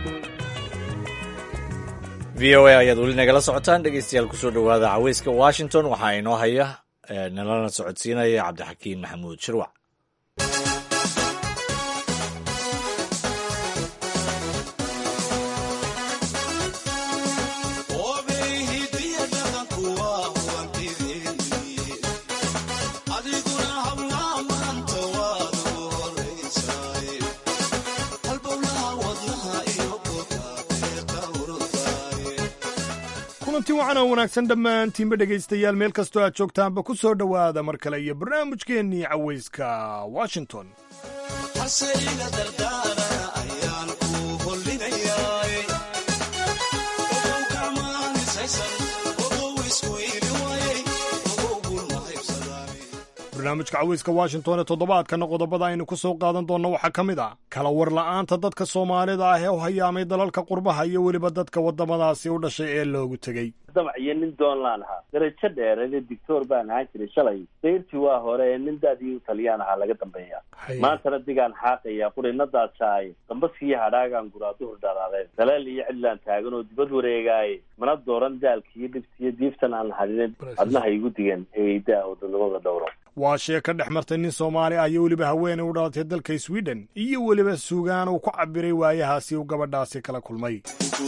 v o a ayaad weli nagala socotaan dhegeystayaal kusoo dhowaada caweyska washington waxaa inoo haya nalana socodsiinaya cabdixakiin maxamuud shirwac kulanti wacan oo wanaagsan dhammaantiinba dhegaystayaal meel kastoo aad joogtaanba ku soo dhowaada mar kale iyo barnaamijkeennii cawayska washington barnaamijka cawayska washington ee toddobaadkana qodobada aynu ku soo qaadan doonno waxaa ka mid ah kala war la'aanta dadka soomaalida ah ee u hayaamay dalalka qurbaha iyo weliba dadka waddamadaasi u dhashay ee loogu tegey damac iyo nin doonlaan ahaa darajo dheereede dictor baan ahaan jiray shalay dayrtii waa hore ee nin daadii u taliyaan ahaa laga dambeeya maantana digaan xaaqaya qurinadaasaaye dambaskii hadhaagaan guraa duhur dharaadeen daleel iyo cidlaan taagan oo dibad wareegaaye mana dooran daalki iyo dhibti iyo diiftan aan hadinin adnaha igu digan eeydaa oo dadnimada dhowro waa shee ka dhex martay nin soomaali ah iyo weliba haweenay u dhalatay dalka sweden iyo weliba sugaan uu ku cabiray waayahaasi uu gabadhaasi kala kulmay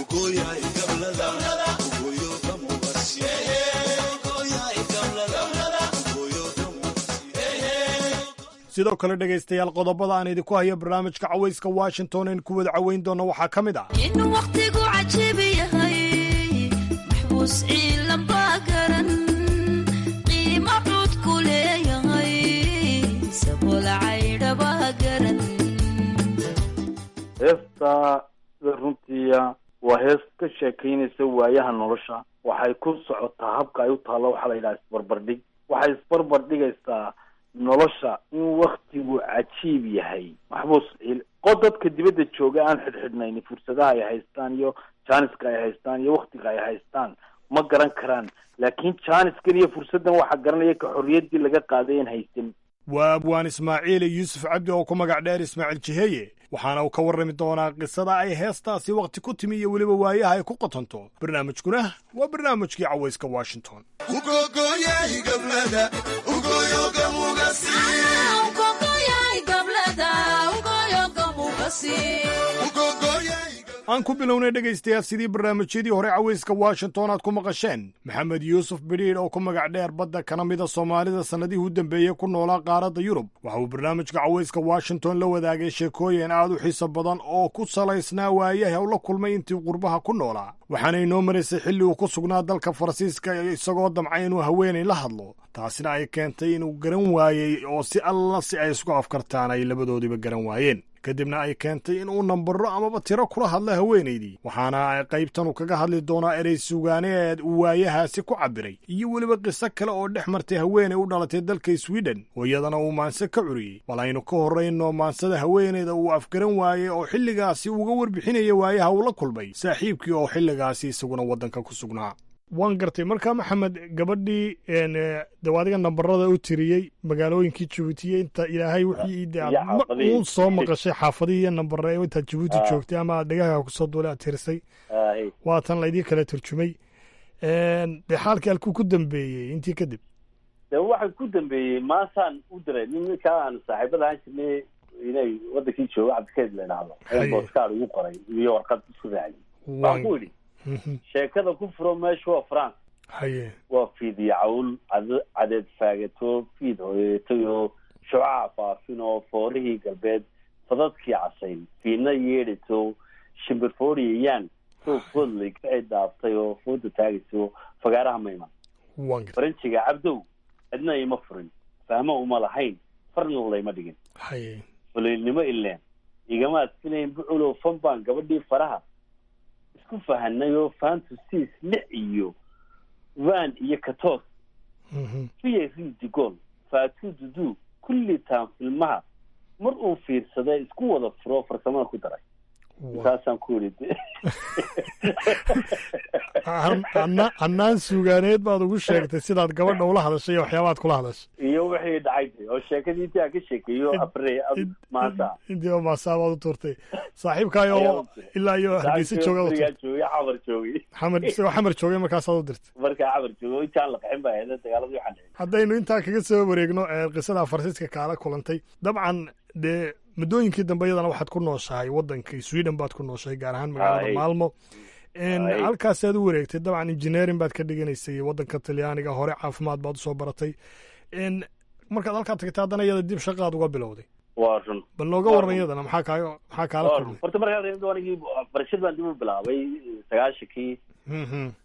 sidoo kale dhegaystayaal qodobada aan idinku hayo barnaamijka cawayska washington aynu ku wada caweyn doonno waxaa ka mid ah in wakhtigu cajiib yahay maxbuus ciilan baa garan qiimo cud ku leeyahay sabool caydha baa garan heesta sida runtiiya waa hees ka sheekaynaysa waayaha nolosha waxay ku socotaa habka ay u taallo waxaa la yidhaha isbarbardhig waxay isbarbardhigaysaa nolosha in waktigu cajiib yahay maxbuus ciil qod dadka dibadda jooga aan xidhxidhnayn fursadaha ay haystaan iyo jaaniska ay haystaan iyo waktiga ay haystaan ma garan karaan laakiin jaaniskan iyo fursaddan waxaa garanaya ka xorriyaddii laga qaaday aan haysan waa abwaan ismaaciil yuusuf cabdi oo ku magac dheer ismaaciil jiheeye waxaana uu ka warrami doonaa qisada ay heestaasi wakhti ku timi iyo weliba waayaha ay ku qotonto barnaamijkuna waa barnaamijkii cawayska washington aan ku bilownay dhegaystayaal sidii barnaamijyadii hore cawayska washington aad ku maqasheen maxamed yuusuf bidhiidh oo ku magac dheer badda kana mida soomaalida sannadihii u dambeeyey ku noolaa qaaradda yurub waxa uu barnaamijka cawayska washington la wadaagay sheekooyin aad u xiiso badan oo ku salaysnaa waayaha u la kulmay intii qurbaha ku noolaa waxaana inoo maraysay xilli uu ku sugnaa dalka faransiiska isagoo damcay inuu haweenay la hadlo taasina ay keentay inuu garan waayey oo si alla si ay isku afkartaan ay labadoodiiba garan waayeen kadibna ay keentay in uu nambaro amaba tiro kula hadla haweenaydii waxaana qaybtanu kaga hadli doonaa erey sugaaneed uu waayahaasi ku cabiray iyo weliba qiso kale oo dhex martay haweenay u dhalatay dalka sweden oo iyadana uu maanse ka curiyey bal aynu ka horrayno maansada haweenayda uu afgaran waayey oo xilligaasi uga warbixinaya waayaha uu la kulmay saaxiibkii oo xilligaasi isaguna waddanka ku sugnaa waan gartay markaa maxamed gabadhii dawaadiga nambarada u tiriyey magaalooyinkii jabuutiye inta ilaahay wixii uun soo maqashay xaafadihii iyo nambare intaad jabuuti joogtay ama aad dhegahaaga kusoo duulay aad tirisay waatan laydii kala turjumay dee xaalkii halkuu ku dambeeyey intii kadib de waxa ku dambeeyey maasaan u diray ninkaa aan saaxiibada ahaan jirnay inay wadankii joogo cabdikeed la idhaahdo booskaar ugu qoray iyo warqad isku raaciyey waxaan ku idhi sheekada ku furo meesha waa france haye waa fiidyo cawl cad cadeed faagato fiid hoyeetay oo shucaca faafin oo foorihii galbeed fadadkii casayn fiidna yeedhato shimbirfooriyayaan soo foodlay kacii dhaaftay oo fooda taagayso fagaaraha mayman faranjiga cabdow cidna ima furin fahmo uma lahayn farna layma dhigin haye fuliilnimo ileen igamaad filayn buculow fan baan gabadhii faraha isku fahanay oo fantusis lix iyo van iyo katos fiya ridigol fatu dudu kulli taan filmaha mar uu fiirsaday isku wada furo farsamada ku daray intaasaan ku yidhi annaan sugaaneed baad ugu sheegtay sidaad gabadha ula hadashay iyo waxyaabaad kula hadashay iyo wixii dhacay oo sheekadii intii aan ka sheekeeyo abre maanta intii oo maasaa baad u tuurtay saaxiibkaayo ilaa iyo hargeysa jooga joogay xamar joogay xamar isagoo xamar joogay markaasaad u dirtay markaa xamar joogay intaan la qaxin baa heeda dagaaladii waxaan dhicin haddaynu intaa kaga soo wareegno qisada farsiiska kaala kulantay dabcan dee muddooyinkii dambe iyadana waxaad ku nooshahay waddankii sweden baad ku nooshahay gaar ahaan magaalada maalmo halkaasaad u wareegtay dabcan engineering baad ka dhiganaysay waddanka talyaaniga hore caafimaad baad usoo baratay markaad halkaa tagtay haddana iyada dib shaqaad uga bilowday waa run bal nooga waran iyadana maxaa kaaga maxaa kaala kulmay horta markaa anigii barashad baan dib u bilaabay sagaashankii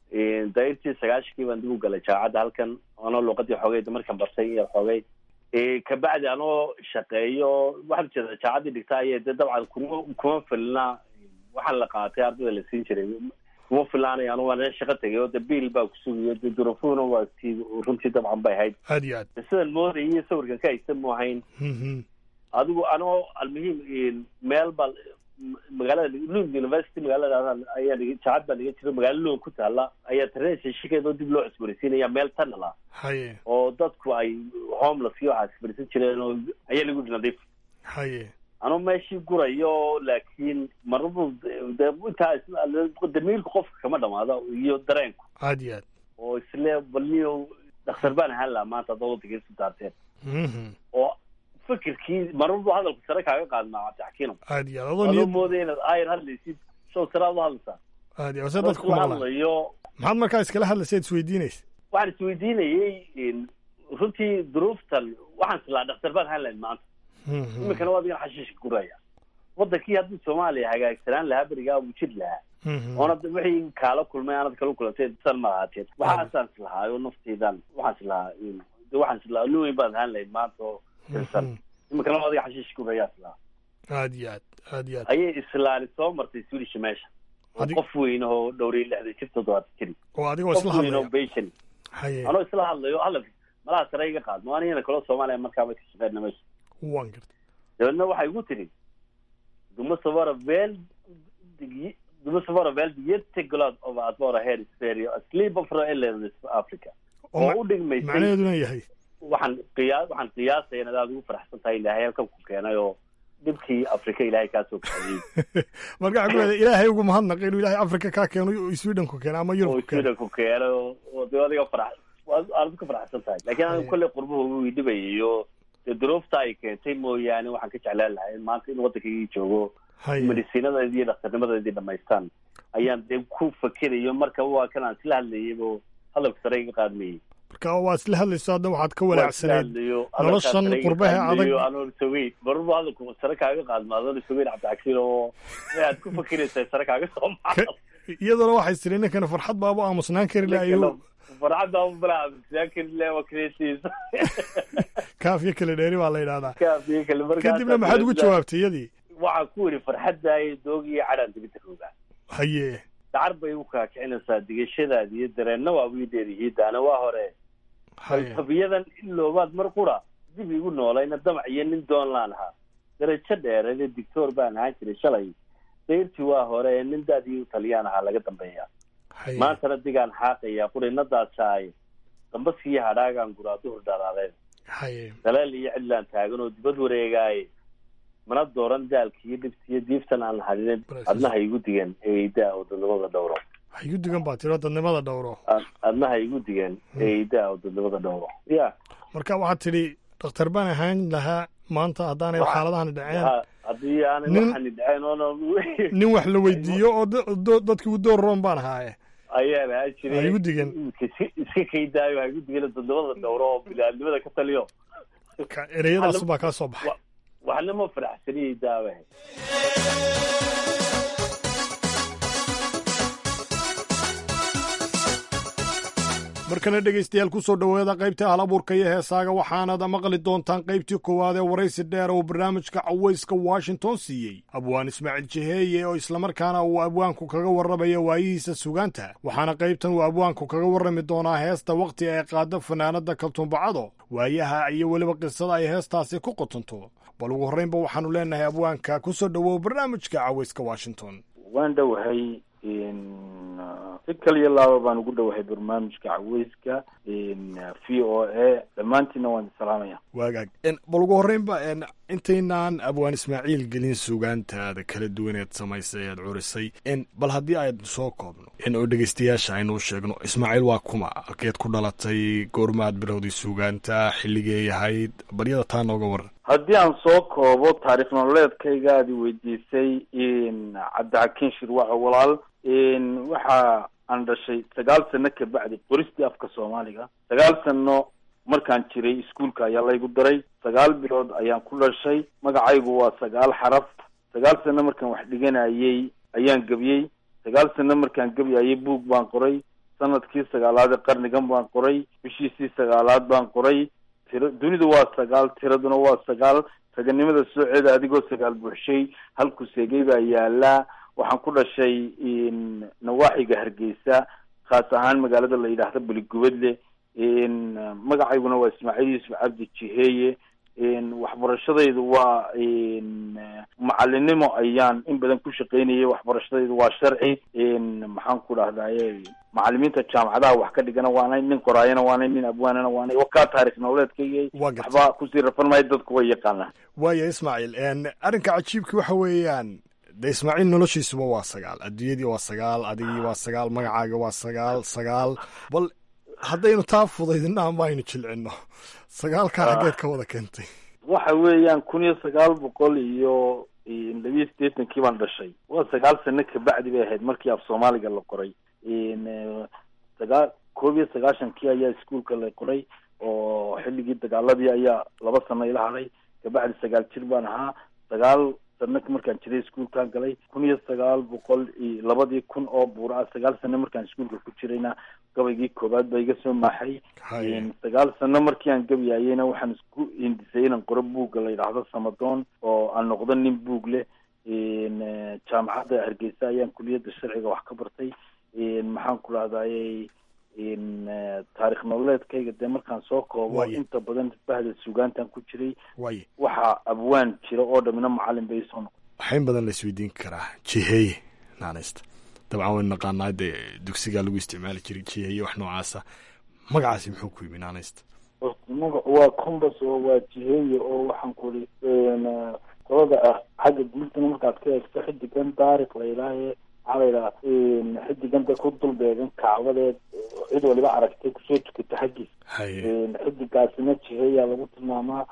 dairtii sagaashikii baan dib u galay jaamacadda halkan anoo luuqadii xoogay markan bartay iyo xoogay kabacdi anoo shaqeeyo waxaa jeeda jaamacaddii dhigta ayay de dabcan kuma kuma filna waxaan la qaatay ardayda la siin jiray kuma filaanay anu waan shaqo tegay oo de biil baa kusugayo de durufuhuna waa tii runtii dabcan bay ahayd aad iyo aad sidaan moodayay sawirkan ka haysta mu ahayn adigu anoo almuhiim meel baa magaalada lund university magaalada ayaa jaacad baa dhiga jiro magaalo lund ku taala ayaa tareensa shikeed oo dib loo cusboonaysiinaya meel tunnel ah haye oo dadku ay homeless iyo waxaa isbarisan jireen oo ayaa lagu nadiif haye anuu meeshii gurayo laakiin maradu de intaa damiirka qofka kama dhamaado iyo dareenku aad iyo aad oo isle balniyo dhakhtar baan ahaan lahaa maanta haddaad waddanka isu daarteen oo fikirkii maradu hadalku sare kaaga qaadmaa cabdixakiino aad iyo aad adoo adoo niyad moodaya inaad ayar hadlaysid show sare aad u hadlaysaa aad iyo aad se dadka ku la maqlaan hadlayo maxaad markaa iskala hadlaysa ad isweydiinaysa waxaan isweydiinayey runtii duruuftan waxaan islaa dhakhtar baan ahaan lahayn maanta iminkana waa adigan xashiishka guraya wadankii haddii soomaaliya hagaagsanaan lahaa berigaa wuu jiri lahaa oonad wixii kaala kulmay aanad kala kulantay san ma ahaateen waxaasaan islahaayo nafteydan waxaan islahaa de waxaan islahaa nin weyn baad ahaan lahayd maanta oo tirsan iminkana waa adiga xashiishka guraya islahaa aad iyo aad aad iyo aad ayay islaani soo martay swedish meesha oo Adig- qof weyn oo dhowriy lixdan jir toddobaatan jiri oo adigoo qof isla weyn oo hadlaya beshan haye anoo isla hadlayo hadalka malaha sare iga qaadmo anigana kaloo soomaaliya markaaba ka shaqeyna meesha waan garta dabeedna waxay igu tiri du måste vara väl du måste vara väldigt jätteglad över att vara här i Sverige och slippa föräldrarna i Afrika oo oo ma- u dhigmaysay macnaheeduna yahay waxaan qiyaa waxaan qiyaasaya inaad aada ugu faraxsan tahay ilaahay halkan ku keenay oo dhibkii afrika ilaahay kaa soo kaxeeyey marka waxaa ku leedahay ilaahay ugu mahadnaq inuu ilaahay afrika kaa keeno oo sweden ku keeno ama oo yurub ku keeno sweden ku keenay oo oo dee adiga farax waad aad ka faraxsan tahay laakiin aniga kolley qurbuhu wuu dhibayay oo dee duruufta ay keentay mooyaane waxaan ka jeclaan lahaa in maanta in waddankaygii joogo haye medisiinadeedii iyo dhakhtarnimadeedii dhamaystaan ayaan dee ku fakerayo marka waa kan aan isla hadlayay oo hadalka sare iga qaadmayey marka waa isla hadlayso hadda waxaad ka walaacsanayd noloshan noloshan qurbaha adag anoon sogeyn marba hadalku sare kaaga qaadma adoon sogeyn cabdixakiin oo aad ku fakeraysaa sare kaaga soo maca iyadana waxay tiri ninkana farxad baabu aamusnaan kari la ayuu farxadda balaa laakiin le waa kresiisa kaafiyo kale dheeri baa la yidhahdaa kaafiyo kale markaa kadibna maxaad ugu jawaabtay iyadii waxaan ku yidhi farxaddaay doogiyo cadhaan dibidda roogaa haye dacar bay u kaakicinaysaa digashadaadi iyo dareenna waa wiideedihi daana waa hore haye falsafiyadan iloobaad mar qura dib igu noolayna damac iyo nin doon laan ahaa darajo dheereede dictoor baan ahaan jiray shalay dayrtii waa hore ee nin daadii u taliyaan ahaa laga dambeeya haye maantana digaan xaaqaya qurinadaasaaye dambaskiiyo hadhaagaan guraa duhur dharaadeen haye daleel iyo cidlaan taagan oo dibad wareegaaye mana dooran daalka iyo dhibta iyo diiftan aan hadinin adna ha igu digan eeydaa oo dadnimada dhowro ha igu digan baa tiro dadnimada dhowro Ad- adna ha igu digan eeydaa oo dadnimada dhowro ya marka waxaad tidhi dhakhtar baan ahaan lahaa maanta haddaanay xaaladahani dhaceen Ha- haddii aanay Nin- waxani dhaceen oona nin wax la weydiiyo oo da- do- dadkii u door roon baan ahaaye ayaan ahaan jiray Ha igu digan. iska iska kaydaayo ha igu digan dadnimada dhowro oo bilaadnimada ka taliyo Ka- ereyadaas baa kaa soo baxay waxna ma faraxsaniyey daawe markana dhegaystayaal ku soo dhowaada qaybta hal abuurka iyo heesaaga waxaanaad maqli doontaan qaybtii koowaad ee waraysi dheer oo barnaamijka cawayska washington siiyey abwaan ismaaciil jiheeye oo islamarkaana uu abwaanku kaga warramaya waayihiisa sugaanta waxaana qaybtan uu abwaanku kaga warrami doonaa heesta wakhti ay qaado fanaanadda kaltuumbacado waayaha iyo weliba qisada ay heestaasi ku qotonto bal ugu horraynba waxaannu leenahay abwaanka ku soo dhowow barnaamijka cawayska washington waan dhowahay si kaliya laaba baan ugu dhowahay barnaamijka caweyska v o a dhammaantiinna waan salaamaya waagaag bal ugu horreynba intaynaan abwaan ismaaciil gelin sugaantaada kala duwaneed samaysay eed curisay bal haddii aynu soo koobno oo dhegeystayaasha aynuu sheegno ismaaciil waa kuma halkeed ku dhalatay goormaad bilowday sugaanta xilligee yahayd baryada taa nooga waran haddii aan soo koobo taariikh nololeedkayga aad i weydiisay cabdixakiin shirwaco walaal waxa aan dhashay sagaal sano ka bacdi qoristii afka soomaaliga sagaal sano markaan jiray iskuolka ayaa laygu daray sagaal bilood ayaan ku dhashay magacaygu waa sagaal xaraf sagaal sano markaan wax dhiganayay ayaan gebiyey sagaal sano markaan gebyayay buug baan qoray sanadkii sagaalaad ee qarnigan baan qoray bishiisii sagaalaad baan qoray tira dunidu waa sagaal tiraduna waa sagaal raganimada sooceeda adigoo sagaal buuxshay halku seegay baa yaalaa waxaan ku dhashay nawaaxiga hargeysa khaas ahaan magaalada la yidhaahdo beligubadle magacayguna waa ismaaciil yuusuf cabdi jiheeye waxbarashadaydu waa macalinimo ayaan in badan ku shaqaynayay waxbarashadaydu waa sharci maxaan ku dhahdaye macalimiinta jaamacadaha wax ka dhigana waanay nin qoraayana waanay nin abwaanana waanay wakaa taarikh nololeedkayga waxba kusii rafan maayo dadku way yaqaanaan waaya ismaaciil arrinka cajiibki waxa weeyaan de ismaaciil noloshiisuba waa sagaal adduunyadii waa sagaal adigii waa sagaal magacaaga waa sagaal sagaal bal haddaynu taa fudaydina ama aynu jilcino sagaalkaa xaggeed ka wada keentay waxa weeyaan kun iyo sagaal boqol iyo labiyo siddeetankii baan dhashay waa sagaal sano kabacdi bay ahayd markii af soomaaliga la qoray sagaa koob iyo sagaashankii ayaa iskuolka la qoray oo xilligii dagaaladii ayaa laba sano ila hadhay kabacdi sagaal jir baan ahaa sagaal sano markaan jiray iskuolkaan galay kun iyo sagaal boqol iyo labadii kun oo buura ah sagaal sano markaan iskuolka ku jirayna gabaygii koobaad baa iga soo maaxay sagaal sano markii aan gabayayeyna waxaan isku hindisay inaan qoro buugga la yidhaahdo samadoon oo aan noqdo nin buug leh jaamacadda hargeysa ayaan kuliyadda sharciga wax ka bartay maxaan ku dhahdaye taarikh nololeedkayga dee markaan soo koobo inta badan bahda sugaantan ku jiray waxa abwaan jira oo dhamina macalin bay soo noqon waxayn badan la isweydiin karaa jiheeye naanaysta dabcan waynu naqaanaa dee dugsigaa lagu isticmaali jiray jiheeye wax noocaasa magacaasi muxuu ku yimi naanaysta magacu waa combas oo waa jiheeye oo waxaan kuri qolada ah xagga guultana markaad ka eegto xidigan daarik la yidhaahe maxaa la yidhaha xidigan da ku dul beegan kacbadeed cid waliba aragtay kusoo tukata xaggiis xidigaasina jiheeyaa lagu tilmaamaa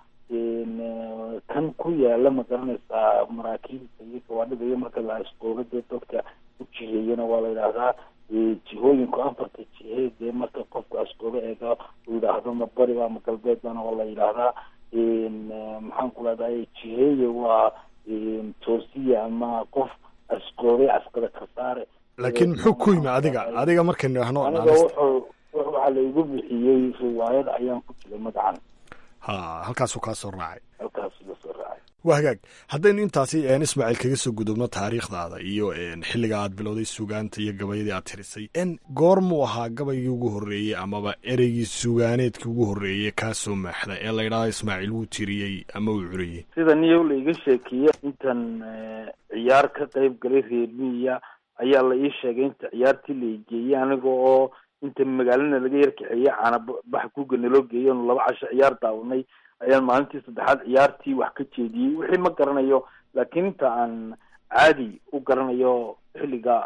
kan ku yaala ma garanaysaa maraakiibta iyo gawaadhida iyo marka la asqooga dee dadka u jiheeyana waa la yidhaahdaa jihooyinku afarta jihe dee marka qofku asqooga eega uu yidhaahdo ma bari ba ma galbeed bana waa la yidhaahdaa maxaan ku leedahay jiheeye waa toosiya ama qof asqoobay asqada ka saare laakiin muxuu ku yimi adiga adiga markaynu idhaahno aniga wuxuu waxaa la igu bixiyey riwaayad ayaan ku jiray magacan ha halkaasuu kaa soo raacay halkaasuu la soo raacay waa hagaag haddaynu intaasi ismaaciil kaga soo gudubno taariikhdaada iyo xilliga aad bilowday sugaanta iyo gabayadii aad tirisay n goormuu ahaa gabaygii ugu horreeyey amaba ereygii sugaaneedkii ugu horreeyey kaa soo maaxda ee la yidhahdo ismaaciil wuu tiriyey ama uu curiyey sida niyow la iga sheekeeye intan ciyaar ka qayb galay reer miya ayaa la ii sheegay inta ciyaartii la igeeyey aniga oo inta magaalana laga yarkaxeeyey caana bax kuga naloo geeyey onu laba casho ciyaar daawanay ayaan maalintii saddexaad ciyaartii wax ka jeediyey wixii ma garanayo laakiin inta aan caadi u garanayo xilliga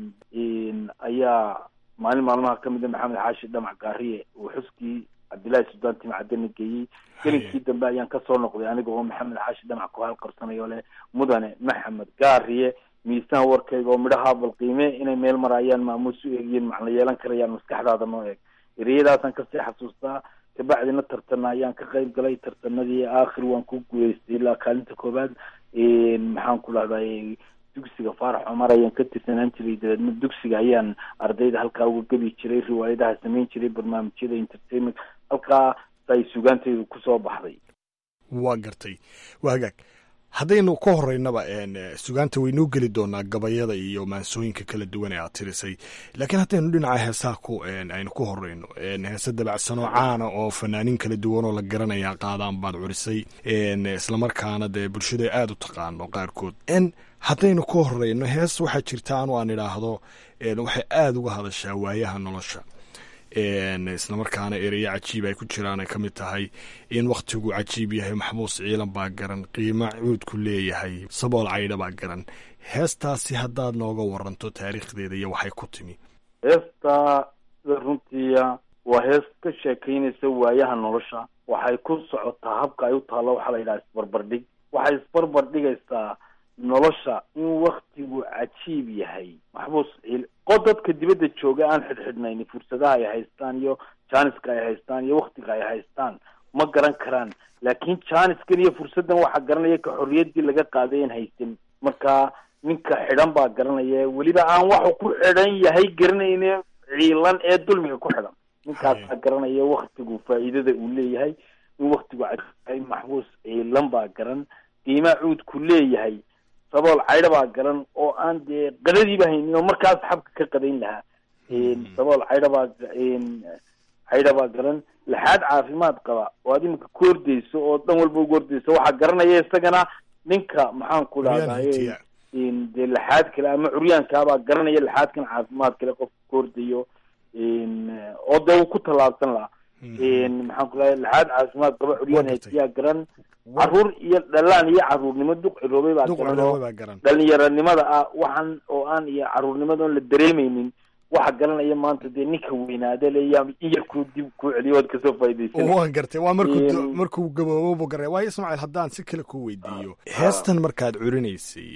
ayaa maalin maalmaha kamida maxamed xaashi dhamac gaariye uu xuskii cabdillahi suldaan timcadana geeyey gelinkii dambe ayaan kasoo noqday aniga oo maxamed xaashi dhamac ku halqarsanayo leh mudane maxamed gaariye miisaan warkayga oo midhaha balqiime inay meel maraayaan maamuus u eegiyeen macna yeelan karayaan maskaxdaada noo eeg ereyadaasaan kasii xasuustaa kabacdina tartana ayaan ka qayb galay tartanadii aakhir waan ku guuleystay ilaa kaalinta koobaad maxaan ku dhahday dugsiga faarax cumar ayaan ka tirsanaan jiray dabeedna dugsiga ayaan ardayda halkaa uga gebi jiray riwaayadaha samayn jiray barnaamijyada entertainment halkaa ay sugaantaydu kusoo baxday waa gartay waa hagaag haddaynu ka horeynaba sugaanta waynuu geli doonaa gabayada iyo maansooyinka kala duwan ee aad tirisay laakiin haddaynu dhinaca heesaha ku aynu ku horeyno heese dabacsanoo caana oo fanaaniin kala duwan oo la garanaya qaadaan baad curisay islamarkaana dee bulshada aada u taqaano qaarkood haddaynu ka horeyno hees waxaa jirta anu aan idhaahdo waxay aada uga hadashaa waayaha nolosha islamarkaana ereyo cajiib ay ku jiraan ay ka mid tahay in wakhtigu cajiib yahay maxbuus ciilan baa garan qiimo cuudku leeyahay sabool caydha baa garan heestaasi haddaad nooga waranto taariikhdeeda iyo waxay ku timi heesta sida runtiia waa hees ka sheekaynaysa waayaha nolosha waxay ku socotaa habka ay u taallo waxaa la yidhaha isbarbardhig waxay isbarbardhigaysaa nolosha in waktigu cajiib yahay maxbuus ciil qo dadka dibadda jooga aan xidhxidhnayn fursadaha ay haystaan iyo jaaniska ay haystaan iyo waktiga ay haystaan ma garan karaan laakiin jaaniskan iyo fursaddan waxaa garanaya ka xorriyaddii laga qaaday aan haysan marka ninka xidhan baa garanaya weliba aan waxu ku xidhan yahay garanayne ciilan ee dulmiga ku xidhan ninkaasaa garanaya waktigu faa'iidada uu leeyahay in waktigu cadyahay maxbuus ciilan baa garan qiimaa cuudku leeyahay sabool caydha baa garan oo aan dee qadadiiba haynin oo markaas xabka ka qadayn lahaa sabool caydha baa caydha baa garan laxaad caafimaad qaba oo aad imika ku ordeyso oo dhan walba ugu ordeyso waxaa garanaya isagana ninka maxaan ku dhahdaye dee laxaad kale ama curyaankaabaa garanaya laxaadkan caafimaad kale qofka ku ordayo oo dee uu ku tallaabsan lahaa maxaan ku dhahay laxaad caafimaad qaba curyaan haytiyaa garan caruur iyo dhalaan iyo caruurnimo duq ciroobay baa garan oo dhalinyaranimada ah waxaan oo aan iyo caruurnimada oon la dareemeynin waxa garanaya maanta dee ninka weynaade leya in yarkuu dib kuu celiyo ood kasoo faa'idaysan waan gartay waa markuu markuu gaboobo buu garay waayo ismaaciil haddaan si kale ku weydiiyo heestan markaad curinaysay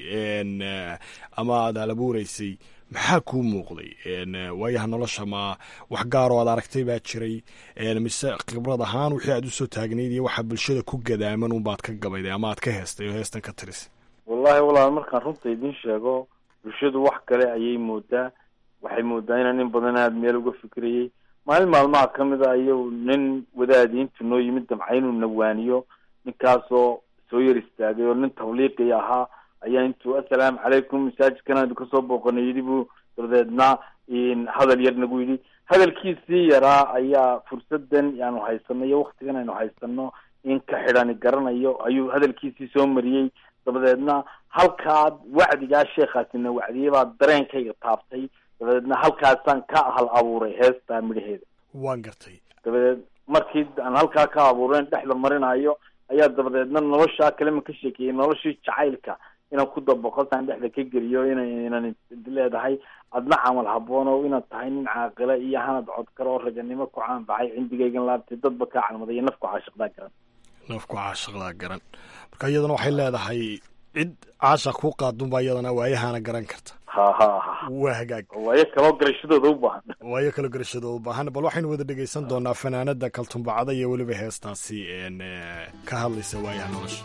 ama aad halabuuraysay maxaa kuu muuqday waayaha nolosha ma wax gaaroo aad aragtay baa jiray mise khibrad ahaan wixii aad usoo taagnayd iyo waxaa bulshada ku gadaaman unbaad ka gabayday ama aad ka heestay oo heestan ka tirisay wallahi walaal markaan runta idiin sheego bulshadu wax kale ayay moodaa waxay moodaa inaan in badan aada meel uga fikirayay maalin maalmaha ka mid a iyagu nin wadaadi intuu noo yimid damca inuu nawaaniyo ninkaasoo soo yar istaagay oo nin tabliiqi ahaa ayaa intuu assalaamu calaykum masaajidkan aynu kasoo booqanay yidhi buu dabadeedna hadal yar nagu yidhi hadalkiisii yaraa ayaa fursadan aanu haysano iyo waktigan aynu haysano in ka xidhani garanayo ayuu hadalkiisii soo mariyey dabadeedna halkaa wacdigaa sheekhaasina wacdiyey baa dareenkayga taabtay dabadeedna halkaasaan ka hal abuuray heestaa midhaheeda waan gartay dabadeed markii aan halkaa ka abuureen dhexda marinayo ayaa dabadeedna noloshaa kalema ka sheekeeyey noloshii jacaylka inaan ku dabaqo saan dhexda ka geliyo ina inan leedahay adna camal haboon oo inaad tahay nin caaqila iyo hanad codkar oo raganimo ku caanbaxay cindigaygan laabtay dadba kaa calmaday iyo nafku caashiqdaa garan nafku caashiqdaa garan marka iyadana waxay leedahay cid caashaq ku qaadunbaa iyadana waayahana garan karta ha ha ha waa hagaag waayo kaloo garashadooda u baahan waayo kaloo garashadooda u baahan bal waxaynu wada dhegaysan doonaa fanaanada kaltumbacada iyo weliba heestaasi ka hadlaysa waayaha nolosha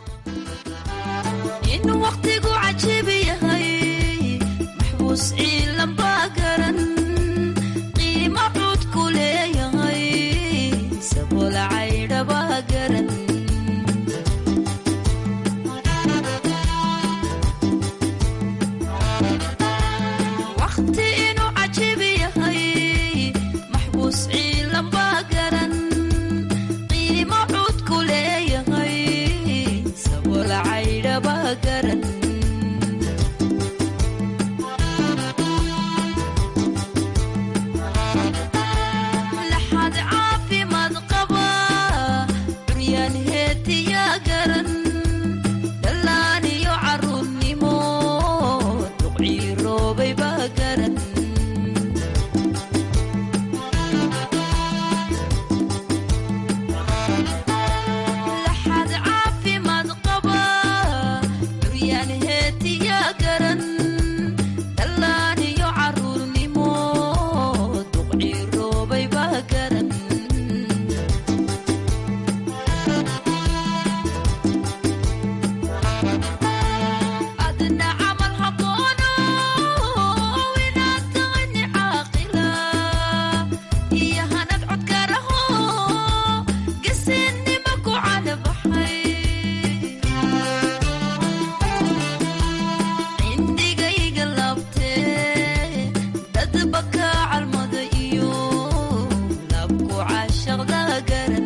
in waqtigu cajiib yahay maxbuus ciilan baa garan qiimo cud ku leeyahay sabool caydha baa garan waqti inuu cajiib yahay maxbuus ciilan baa garan qiimo cud ku leeyahay sabool caydha baa garan laxad caafimaad qaba curyaan heetiyaa garan dhallaan iyo caruurnimo duqcii roobay baa garan laxad caafimaad qaba curyaan heetiyaa garan dhallaan iyo caruurnimo duqcii roobay baa garan adna camal haboono inaad tahay ni caaqila iyo hanad codkaraho gesinima ku canabaxay cindigayga laabtee dadba kaa calmada iyo labku caashaqda garan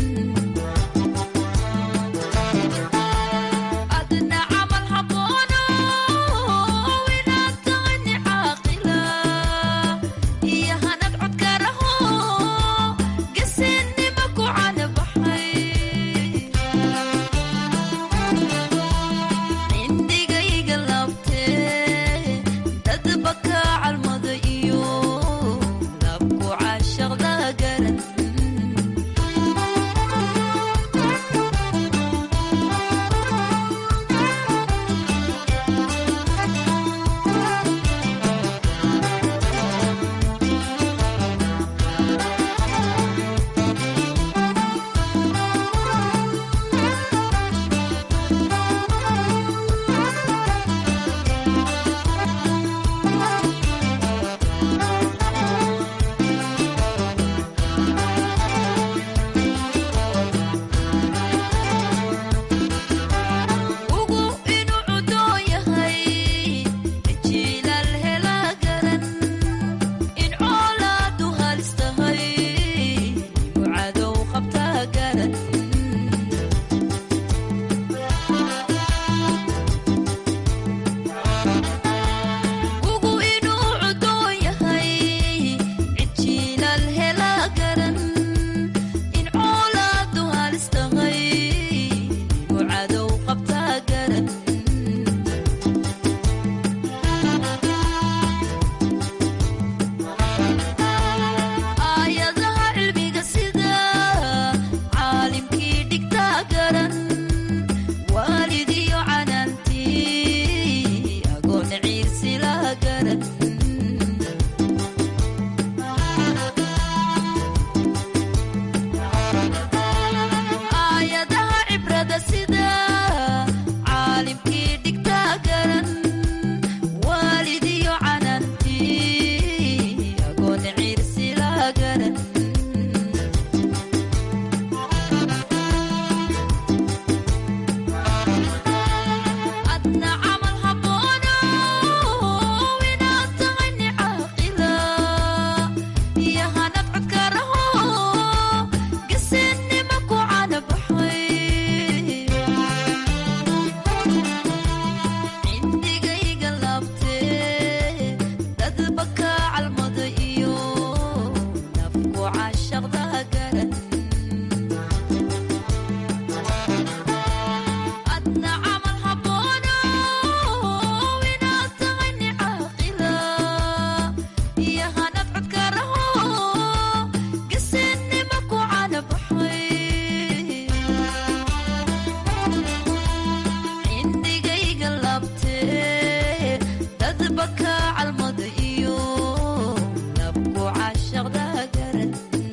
adna camal haboono inaad tahay ni caaqila iyo hanad codkaraho gesinima ku canabaxay cindigayga laabtee dadba kaa calmada iyo labku caashaqda garan cindigayga labtee dadba kaa calmada iyo labku caashaqda garan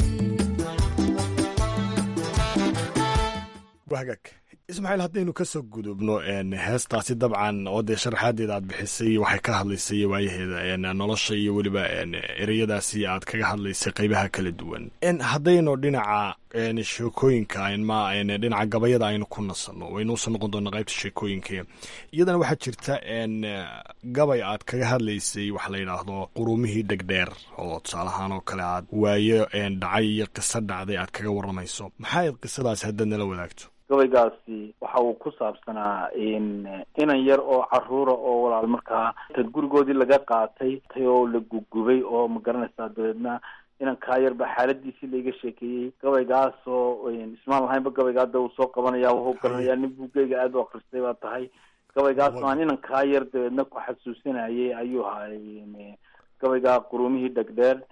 wahagaag ismaaciil haddaynu ka soo gudubno een, heestaasi dabcan oo dee sharaxaadeeda aad bixisay waxay ka hadlaysay waayaheeda een, nolosha iyo weliba een, ereyadaasi aad kaga hadlaysay qeybaha kala duwan een, haddaynu dhinaca een, sheekooyinka een, ma een, dhinaca gabayada aynu ku nasanno waynu usoo noqon doona qaybta sheekooyinka iyadana waxaa jirta een, gabay aad kaga hadlaysay waxa la yidhaahdo qurumihii dhegdheer oo tusaalahaan oo kale aad waayo een, dhacay iyo qiso dhacday aad kaga waramayso maxaa ayd qisadaasi haddaad nala wadaagto gabaygaasi waxa uu ku saabsanaa in inan yar oo caruura oo walaal markaa inta gurigoodii laga qaatay tay oo la gugubay oo ma garanaysaa dabeedna inankaa yarba xaaladiisii laiga sheekeeyey gabaygaasoo ismaan lahaynba gabayga hadda uu soo qabanaya wuxuu garanayaa nin buugeyga aada u akristay baa tahay gabaygaasoo aan inankaa yar dabeedna ku xasuusinayay ayuu ahaa gabaygaa qurumihii dhegdheer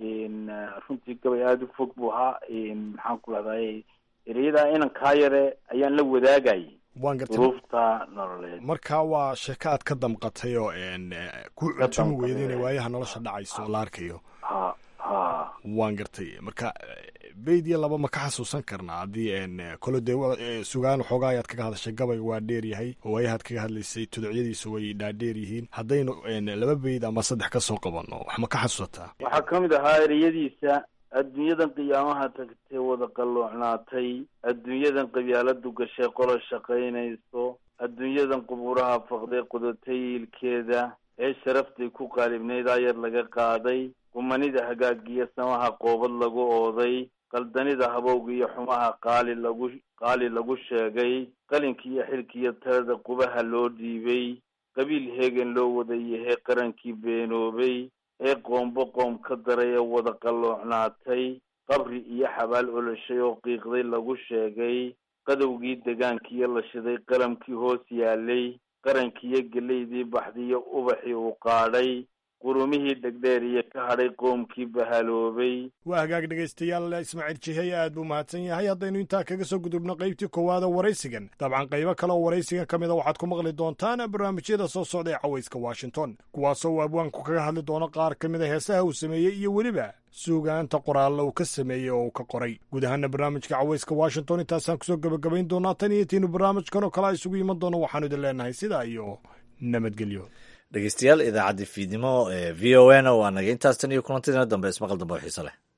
runtii gabay aada u fog buu ahaa maxaan ku lahday ereyada inankaa yare ayaan la wadaagayay waan gartay duruufta nololeed marka waa sheeko aad ka damqatay oo een, ku cuntumi weyda inay waayaha nolosha dhacayso oo la arkayo ha ha waan gartay marka beyd iyo laba ma ka xasuusan karnaa haddii een, kole dee wa- ee, sugaan waxoogaa ayaad kaga hadashay gabay waa dheer yahay oo waayahaad kaga hadlaysay tuducyadiisa way dhaadheer yihiin haddaynu een, laba beyd ama saddex ka soo qabanno wax ma ka xasuusataa waxaa ka mid ahaa ereyadiisa adduunyadan qiyaamaha tagtay wada qalloocnaatay adduunyadan qabyaaladu gashay qola shaqaynayso adduunyadan qubuuraha faqday qodatay ilkeeda ee sharaftay ku qaalibnayd ayar laga qaaday qumanida hagaagiyo samaha qoobad lagu ooday qaldanida habowga iyo xumaha qaali lagu qaali lagu sheegay qalinkiiyo xilkiiyo talada qubaha loo dhiibay qabiil heegan loo wadayahay qarankii beenoobay ee qoombo qoom ka daray ee wada qalloocnaatay qabri iyo xabaal oloshay oo qiiqday lagu sheegay qadowgii degaankiiyo la shiday qalamkii hoos yaalay qarankiiyo gelaydii baxdiyo ubaxii uu qaadhay qurumihii dhegdheer iyo ka hadhay qoomkii bahaloobay waa hagaag dhegaystayaal ismaaciil jihey aad buu mahadsan yahay haddaynu intaa kaga soo gudubno qaybtii koowaada waraysigan dabcan qaybo kale oo waraysigan ka mida waxaad ku maqli doontaan barnaamijyada soo socda ee cawayska washington kuwaasoo uu abwaanku kaga hadli doono qaar ka mid a heesaha uu sameeyey iyo weliba suugaanta qoraallo uu ka sameeyey oo uu ka qoray guud ahaana barnaamijka cawayska washington intaasaan kusoo gebagabayn doonaa tan iyo tiinu barnaamijkan oo kale a isugu iman doono waxaanu idin leenahay sidaa iyo nabadgelyo dhegeystayaal idaacaddii fiidnimo ee v o n waa naga intaas tan iyo kulantidiina dambe ismaqal dambe oo xiise leh